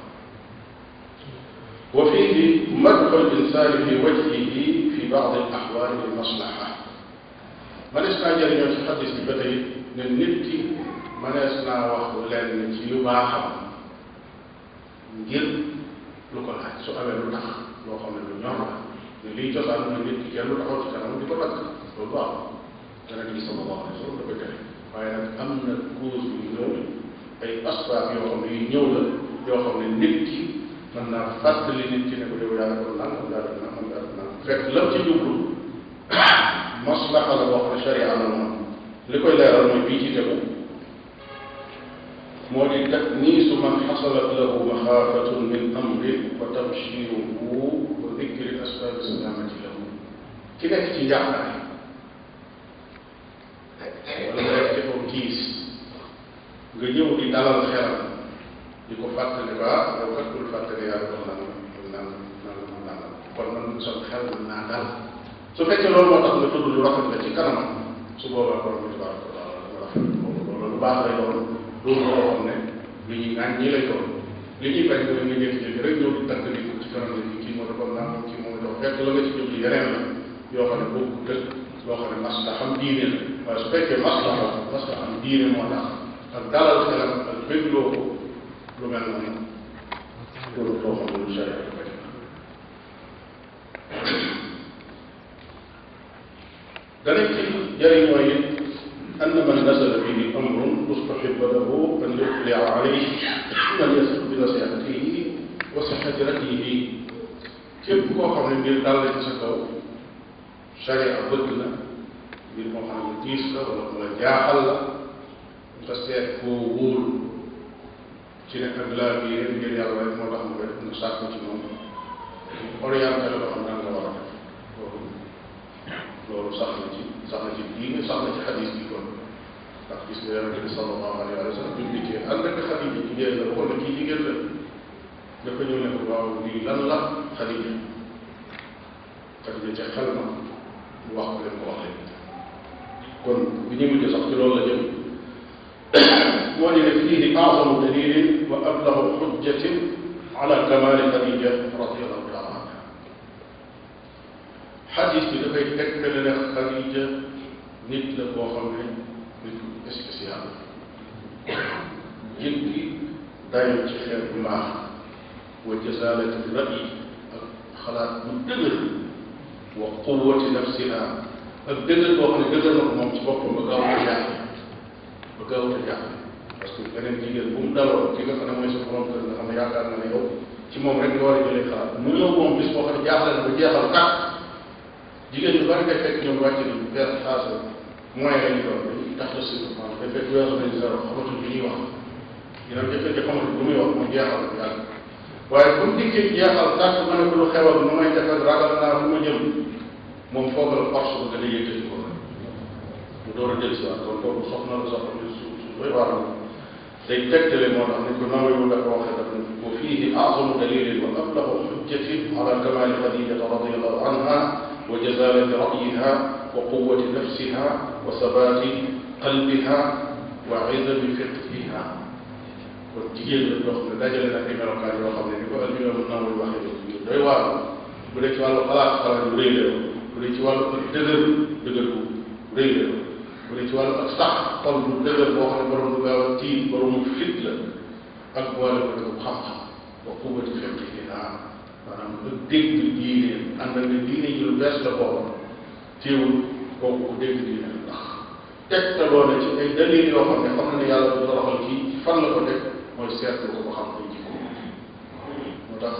wa fiihi madxu l-insaani fi wajhihi fi baadi al-axwaali lil-maslaha manees naa jëriñoo ci xadis bi ba tey ne nit ki manees naa wax lenn ci yu baaxam ngir lu ko laaj su amee lu tax loo xam ne lu ñor la ne liy cosaan mooy nit ki kenn lu taxaw ci kanam di ko lakk loolu baax Yonent bi sallallahu alayhi wa sallam da koy tere waaye nag am na cause yu ñëw ay asbaab yoo xam ne yu ñëw la yoo xam ne nit ki mën naa fàttali nit ki ne ko yow yaa ko nangam yaa ko nangam yaa ko nangam fekk lam ci jublu maslaxa la boo xam ne sharia la moom li koy leeral mooy bii ci tegu moo di takniisu man xasalat lahu maxaafatun min amrin wa tabshiruhu wa dikri asbaabi salaamati lahu ki nekk ci njàqare wala nga nekk ci kaw tiis nga ñëw di dalal xelam di ko fàttali ba yow kat bul fàttali yàlla ko nangam nangam nangam nangam kon man sa xel mën naa dal su fekkee loolu moo tax nga tudd lu rafet la ci kanamam su boobaa borom bi tabaraka wa taala dama rafet loolu lu baax lay doon loolu loo xam ne lu ñuy naan ñii lay doon li ñuy bañ mooy nga jékki-jékki rek ñëw di tàgg nit ci kanam nit kii moo defoon nangam kii moo defoon fekk la nga ci jublu yeneen la yoo xam ne bokku tëg loo xam ne masla xam diine la waaye su fekkee masla la masla xam diine moo tax ak dalal xelam ak bégloo ko lu mel noonu loolu loo xam ne lu sharia da koy dana ci jëriñoo it أن من نزل به أمر مستحب له أن يطلع عليه من يثق بنصيحته وصحة رأيه képp koo xam ne ngir dal la ci sa kaw sharia bëgg na ngir moo xam ne tiis la wala mu la jaaxal la nga seet koo wóor ci ne ak laa biir ngir yàlla rek moo tax mu def nga sàkk ci moom orienté la ba xam nan nga war a def loolu loolu sax na ci sax na ci diine sax na ci xadis bi kon ndax gis nga yonente bi sallallahu alayhi wa sallam bi mu dikkee ànd ak xadija jigéen la waxoon na kii jigéen la dafa ñëw ne ko waaw lii lan la xadija xadija ca xel ma mu wax ko leen ko wax leen kon bi ñu mujj sax ci loolu la jëm moo di ne fiihi azamu dalilin wa ablahu xujjatin ala kamali xadija radiallahu taala anha xadis bi dafay tegtale ne xadija nit la boo xam ne nit ku spécial jéggi dayo ci xeet bu mbaax wa jazalati rayi ak xalaat bu dëgër wa quwati nafsiha ak dëgër boo xam ne dëgër na ko moom ci boppam ba gaaw a jaaxle ba gaaw a jaaxle parce que beneen jigéen bu mu daloo ki nga xam ne mooy sa borom kër nga xam ne yaakaar na ne yow ci moom rek nga war a jëlee xalaat mu ñëw moom bis boo xam ne jaaxle na ba jeexal tàkk jigéen ñu bari ngay fekk ñoom wàcc nañu benn xaasa moyen lañu doon dañuy tax de surprendre day fekk weesu nañu zéro xamatul li ñuy wax dina jëkkër xamatul lu muy wax mu jeexal yàgg waaye bu mu dikkee jeexal tàkk ma ne ko lu xewal nu may def ak ragal naa fu ma jëm moom foofu la force ba gën a yëkkati ko mu door a jël si waat kon kooku soxna la soxna ne su su doy waar la day tegtale moo tax ni ko nawayu la ko waxee daf ne wa fiihi azamu dalilin wa ablahu xujjatin ala kamali xadijata radiallahu anha wa jazalati rayiha wa quwati nafsiha wa sabati qalbiha wa izami fiqhiha kon jigéen la yoo xam ne dajale na ay melokaan yoo xam ne ni ko almimam nawawi waxee doy waar bu dee ci wàllu xalaat xalaat yu rëy la bu dee ci wàllu ak dëgër dëgër bu rëy la bu dee ci wàllu ak sax xol bu dëgër boo xam ne borom du gaaw a tiit borom fit la ak boole ko dëgg xam-xam wa quwwati fiqhiha maanaam ak dégg diine ànd ak ne diine ji lu bees la booba teewul kooku ku dégg diine la ndax tegtaloo na ci ay dalil yoo xam ne xam na ne yàlla du toroxal kii fan la ko teg mooy seetlu ko ba xam ay jikko moo tax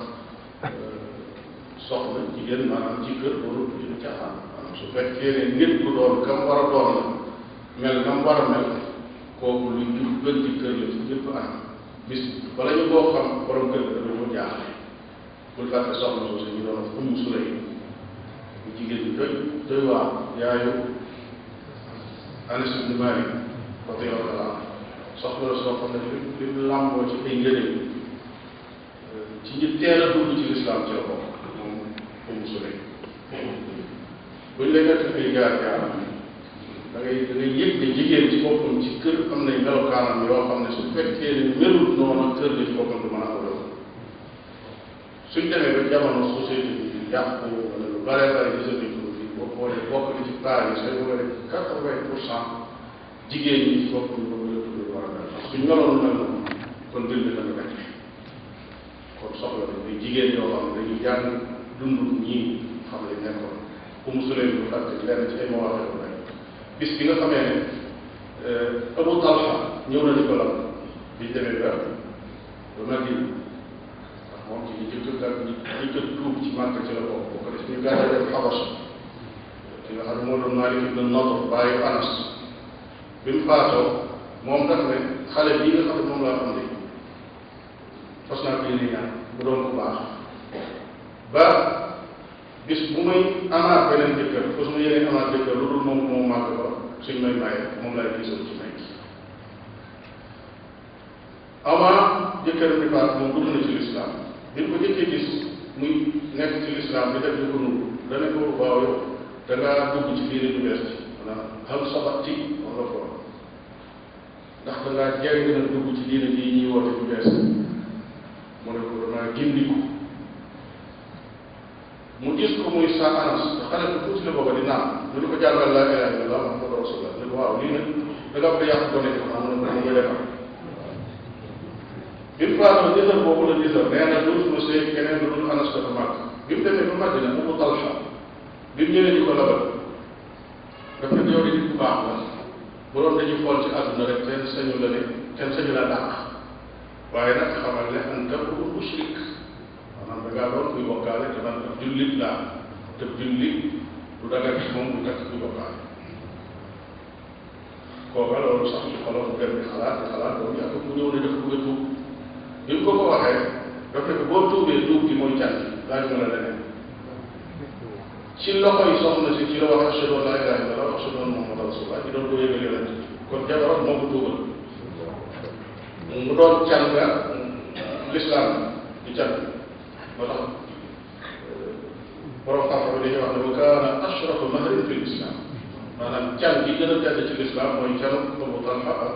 soxna jigéen maanaam ci kër warul du ñu caaxaan maanaam su fekkee ne nit ku doon kam war a doon la mel nam war a mel kooku lu jub gën ci kër la ci ñëpp anam bis bala ñu koo xam borom kër ga dafa ñoo jaaxle bul fàtte soxna soosu ñu doon umm sulay bu jigéen ñi doy doy waa yaayu Anas ibn Malik radiyallahu anhu soxla la soo xam ne li li mu làmboo ci ay njëriñ ci ñi teel a dugg ci lislaam ci la bokk moom umm sulay buñ lay nekk ay jaar jaar da ngay da ngay yëg ne jigéen ci boppam ci kër am nañ melokaanam yoo xam ne su fekkee ne melut noonu kër la ci boppam du mën a am loolu suñ demee ba jamono société bi yàqu wala lu bare bare gisatuñ ko fii boo xoolee bokk na ci paar yi sooy bëgg a def quatre vingt pour cent jigéen ñi ci boppam ñu bëgg a tudd war a mel suñ meloon mel noonu kon mbir mi dana nekk kon soxla nañ ay jigéen yoo xam ne dañuy jàng dund ñii xam ne nekkoon ku musuleen bu fàtte lenn ci ay mawaaxee rek bis bi nga xamee ne Abu Talha ñëw na di ko lal biñ demee ba ba Madina ndax moom ci ñi jëkk ak ñi ñi jëkk tuub ci màkk ci la bokk boo ko def ñu gàddaa dem Xabas ki nga xam ne moo doon Maalik ibn Nadr bàyyi Anas bi mu faatoo moom daf ne xale bii nga xam ne moom laa xam ne fas naa ko yéene ñaan bu doon ko baax ba bis bu may amaat beneen jëkkër fas ma yéene amaat jëkkër lu dul moom moom màgg ba suñ may maye moom lay gisal ci may avant jëkkër bi faat moom dugg na ci lislaam bi ko jëkkee gis muy nekk ci lislaam bi def di ko nuru dana ko waaw yow da ngaa dugg ci diine ju bees ci maanaam hal sabati wala ko ndax da ngaa jàng na dugg ci diine ji ñuy woote ju bees mu ne ko damaa gindiku mu gis ko muy sa anas te xale bu tuuti la booba di naan ñu ne ko jàngal laa ilaha illallah muhammadu rasulullah ne ko waaw lii nag da nga bëgg yàq gone ko xam ne ko mu defar bi mu faatoo jësër boobu la jësër nee na dootul sëy keneen lu dul anas dafa màgg bi mu demee ba Madina Abu Talha bi mu ñëwee di ko labal daf ne yow di nit bu baax la bu doon dañuy xool ci àdduna rek kenn sañu la ne kenn sañu la dàq waaye nag xamal ne anta mushrik maanaam da ngaa doon kuy bokkaale te man ab jullit laa te jullit du daga ci moom du takk kuy bokkaale kooka loolu sax ci xolam mu dem di xalaat di xalaat boobu yàgg mu ñëw ne def bëgg a tuub bi mu ko ko waxee daf ne ko boo tuubee tuub gi mooy cànn laaj ma la leneen ci loxo yi soxna si ci la wax ashhadu an la ilaha illallah wa ashhadu anna muhammadan rasulullah ci doon ko yëgal yonent kon jabaram moo ko tuubal mu doon can nga l'islam di can moo tax borom xam-xam bi dañuy wax ne wa kaana ashrafu mahrin fi l'islam maanaam can gi gën a tedd ci l'islam mooy canu Abu Talha ak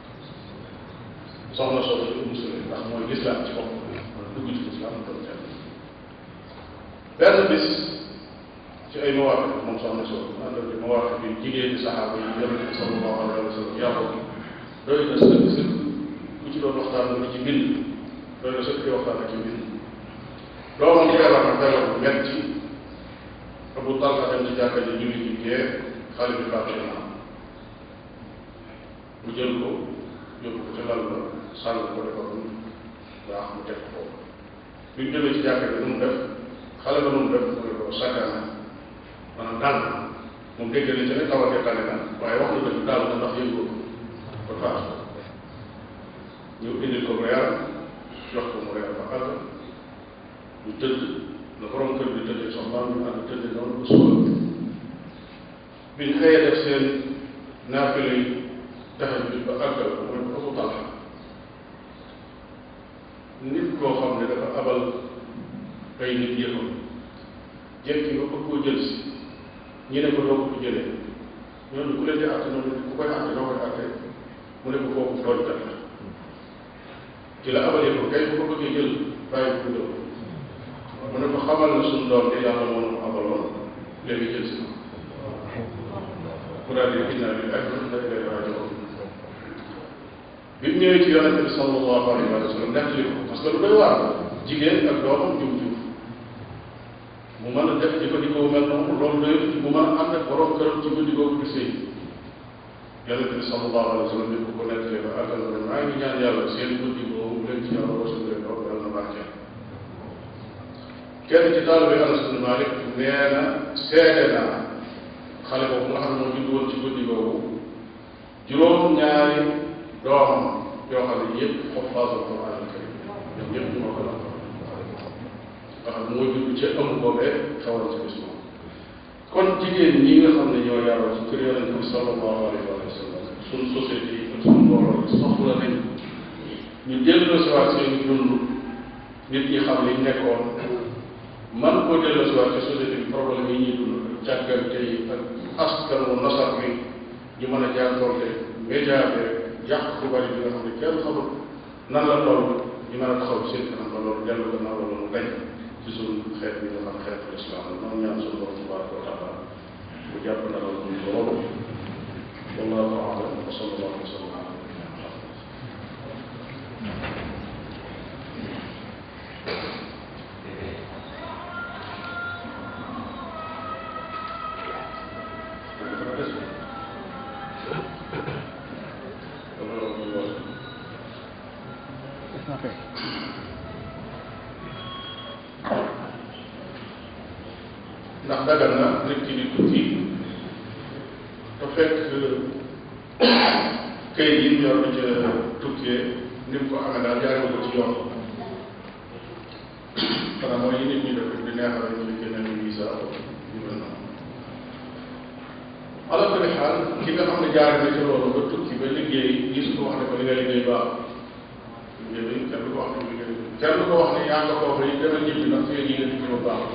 soxna soxna si Umm Sulaym ndax mooy l'islam ci bopp dugg ci l'islam mu doon can benn bis ci ay mawaqif moom soxna soo ànd ak mawaqif yi jigéen ñi saxaaba yi yonente bi sallallahu alayhi wa sallam yàlla doy na sëkk sëkk ku ci doon waxtaan nga ci bind doy na sëkk waxtaan ak ci bind doomam feebar na feebar bu metti Abu Talha dem ci jàkka ji julli ci gee xale bi faatu na mu jël ko yóbbu ko ca lal ba sàll ko defar mu baax mu teg ko bi mu jógee ci jàkka ji nu mu def xale ba nu mu def mu ne ko sakkana maanaam dal na moom dégg na ci ne tawatee tane na waaye wax na dëgg daal na ndax yëngu ko ba faatu ñu indil ko reer jox ko mu reer ba àgg ñu tëdd la borom kër bi tëddee soxnaam ñu ànd tëddee noonu ba suba biñ xëyee def seen naafile yi taxaw bi ba àggal ko mooy ko Abu Talha nit koo xam ne dafa abal ay nit yëfam jekki ba bëgg koo jël si ñi ne ko doo ko fi jëlee ñooñu ku leen di àtte noonu ku koy àtte doo koy àtte mu ne ko kooku tooñkat la ci la abalee ko kay bu ko bëggee jël bàyyi ko jël mu ne ko xamal na suñu doom de yàlla moo ko abaloon léegi jël si mu daal di inna lillahi wa inna ilayhi raji'un bi mu ñëwee ci yonente bi sallallahu alayhi wa sallam nettali ko parce que lu doy waar jigéen ak doomam jum jum mu mën a def jëfandikoo mel noonu loolu doy mu mën a ànd ak borom këram ci guddi googu di sëy yonente bi sallallahu alayhi wa sallam bi ko ko nettalee ba àggal na maa ngi ñaan yàlla seen guddi boobu leen ci yàlla wasal leen doom yàlla na baaxee kenn ci taalibe Anas bin Malik nee na seede naa xale boobu nga xam ne moo judd woon ci guddi googu juróom ñaari doomam yoo xam ne yëpp xoffaasul Quran al karim ñoom ñëpp ñu moo ko la nga xam ne moo judd ci ëmb boobee xawoon ci bis moom kon jigéen ñi nga xam ne ñoo yaroo ci kër yonente bi sallallahu alayhi wa sallam suñ société yi ak suñ mbooloo soxla nañ ñu delloo si waat seen dund nit ñi xam liñ nekkoon man koo delloo si waat ci société bi problème yi ñuy dund ak càggante yi ak askan wu nasar bi ñu mën a jànkoonte média bi yàq bu bari bi nga xam ne kenn xamul nan la toll ñu mën a taxaw ci seen kanam ba loolu dellu gannaaw la loolu dañ ci suñu xeet bi nga xam xeetu islam la noonu ñaan suñu borom tabaraka wa taala mu jàpp na la ñu loolu wallahu a'lam wa sallallahu wa sallam ala nabiyyina Muhammad ndax dagal na nit ki di tukki te fekk kayit yi mu yor di ca tukkee ni mu ko amee daal jaaree ko ci yoon xanaa mooy yi nit ñi def di neexal ñu di génne ni visa yu mel noonu ala kulli xaal ki nga xam ne jaare na ci loolu ba tukki ba liggéey gis ko wax ne ko li nga liggéey baax liggéey bi kenn du ko wax ne liggéey kenn du ko wax ne yaa nga foofu yi demal ñibbi ndax fi nga liggéey ba baax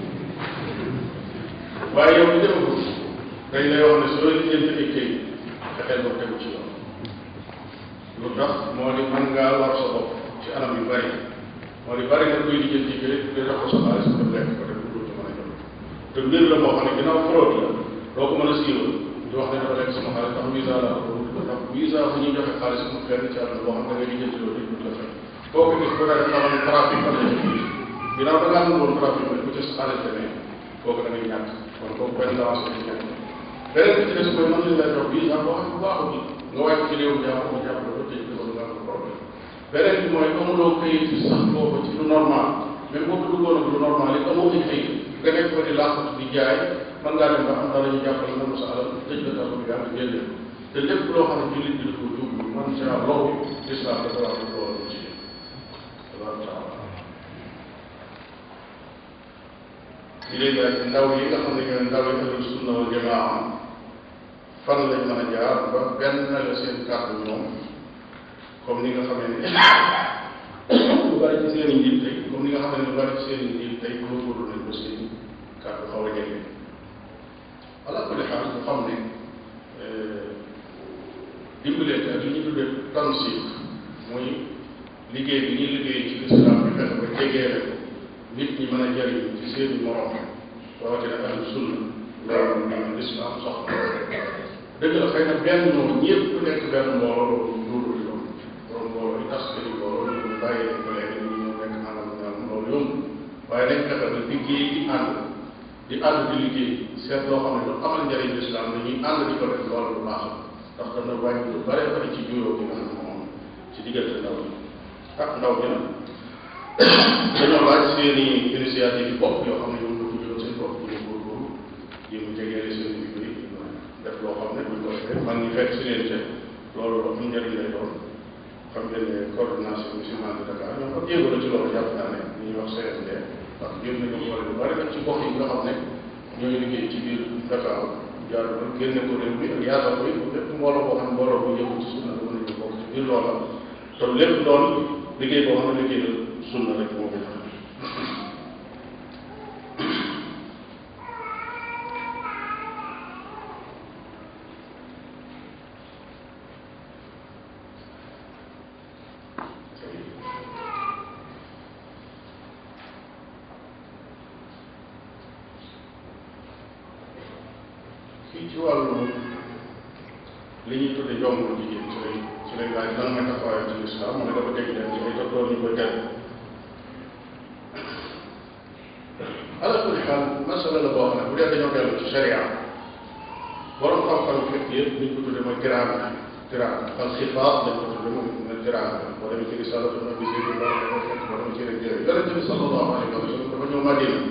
waaye yow li defagul dañ lay wax ne soo lijjanti ay këyit fexeel ba tegu ci yoon lu tax moo di mën ngaa war sa bopp ci anam yu bari moo di bari nga koy lijjanti këyit di def ko sa xaalis nga lekk ko def lu ci mën a jot te mbir la moo xam ne ginnaaw fraude la doo ko mën a siiwal di wax ne dafa lekk sama xaalis ndax visa la ko ndax visa bu ñuy joxe xaalis mu fenn ci àdduna boo xam ne da ngay lijjanti loolu du la fekk boo ko gis bu dee xamal trafic am na ci biir ginnaaw da ngaa nangoon trafic bi bu ci sa xaalis demee kooku da ngay ñàkk kon kooku benn avance la ci ñàkk beneen bi ci des mooy mën nañu lay jox visa boo xam ne bu baaxul bi nga wàcc ci réew jàpp nga jàpp la ba tëj ko nga am problème beneen bi mooy amuloo kayit yi sax boobu ci lu normal même boo ko duggoon ak lu normal yi amoo ay kayit nga nekk fa di làqatu di jaay mën ngaa dem ba am dara ñu jàppale nga sa alal tëj la kaso bi yàlla génne te lépp loo xam ne jullit bi dafa jublu man saa loolu islam dafa wax loolu ci tabaraka taala ñu lay laaj ndaw yi nga xam ne ñooy ndaw yi ahlu sunna wal jamaa fan lañ mën a jaar ba benn la seen kàddu ñoom comme ni nga xamee ne lu bari ci seen i njiit tey comme ni nga xam ne lu bari ci seen i njiit tey góorgóorlu nañ ko seen kàddu xaw a jege ala kulli xaal nga xam ne dimbalante ak li ñu tuddee tansik muy liggéey bi ñuy liggéey ci lislaam bi fexe ba jegeele ko nit ñi mën a jariñ ci seen morom rawatina ahlu sunna loolu ñu lislaam soxla dëgg la xëy na benn moom ñëpp nekk benn mbooloo loolu duuru di doon borom mbooloo yi tas kër yi mbooloo ñu bàyyi leen ko léegi ñu ñëw nekk nangam nangam loolu yomb waaye nañ fexe ba liggéey di ànd di ànd di liggéey seet loo xam ne lu amal njariñ lislaam dañuy ànd di ko def loolu lu baax ndax dana wàññi lu bare bari ci juyoo bi nga xam ne moom ci diggante ndaw ñi ak ndaw ñi nag dañoo laaj seen i initiative yi bopp yoo xam ne ñoom ñoo ko jëloon seen bopp ñu góorgóorlu jéem a jegeele seen i mbir def loo xam ne buñ ko defee man ñu fekk si leen te loolu lu am njëriñ lay doon xam ngeen ne coordination musulmane de Dakar ñoom ak jéego la ci loolu jàpp naa ne li ñuy wax CSD ndax jëm nañu boole lu bari nag ci gox yi nga xam ne ñooy liggéey ci biir Dakar jaar ba génne ko réew mi ak yaatal ko it lépp mbooloo boo xam ne mbooloo bu yëngu ci sunna la mën nañu bokk ci biir loola te lépp doon liggéey boo xam ne liggéey la sunna rek moo koy tax fii ci wàllu li ñuy tudde jombul jigéen ci lay ci lay laaj lan mooy taxawaayam ci lislaam mu ne dafa dégg leen ci ay docteur ñu koy tere ala kulli xaal masala la boo xam ne bu dee dañoo dellu ci sharia borom xam-xam fekk yëpp li ñu ko tudde mooy tiraanga tiraanga al xifaat dañ ko tudde mooy ne tiraanga boo demee ci risalatu nabi sidi boo demee ci rek yonente bi sallallahu alayhi wa sallam dafa ñëw Madina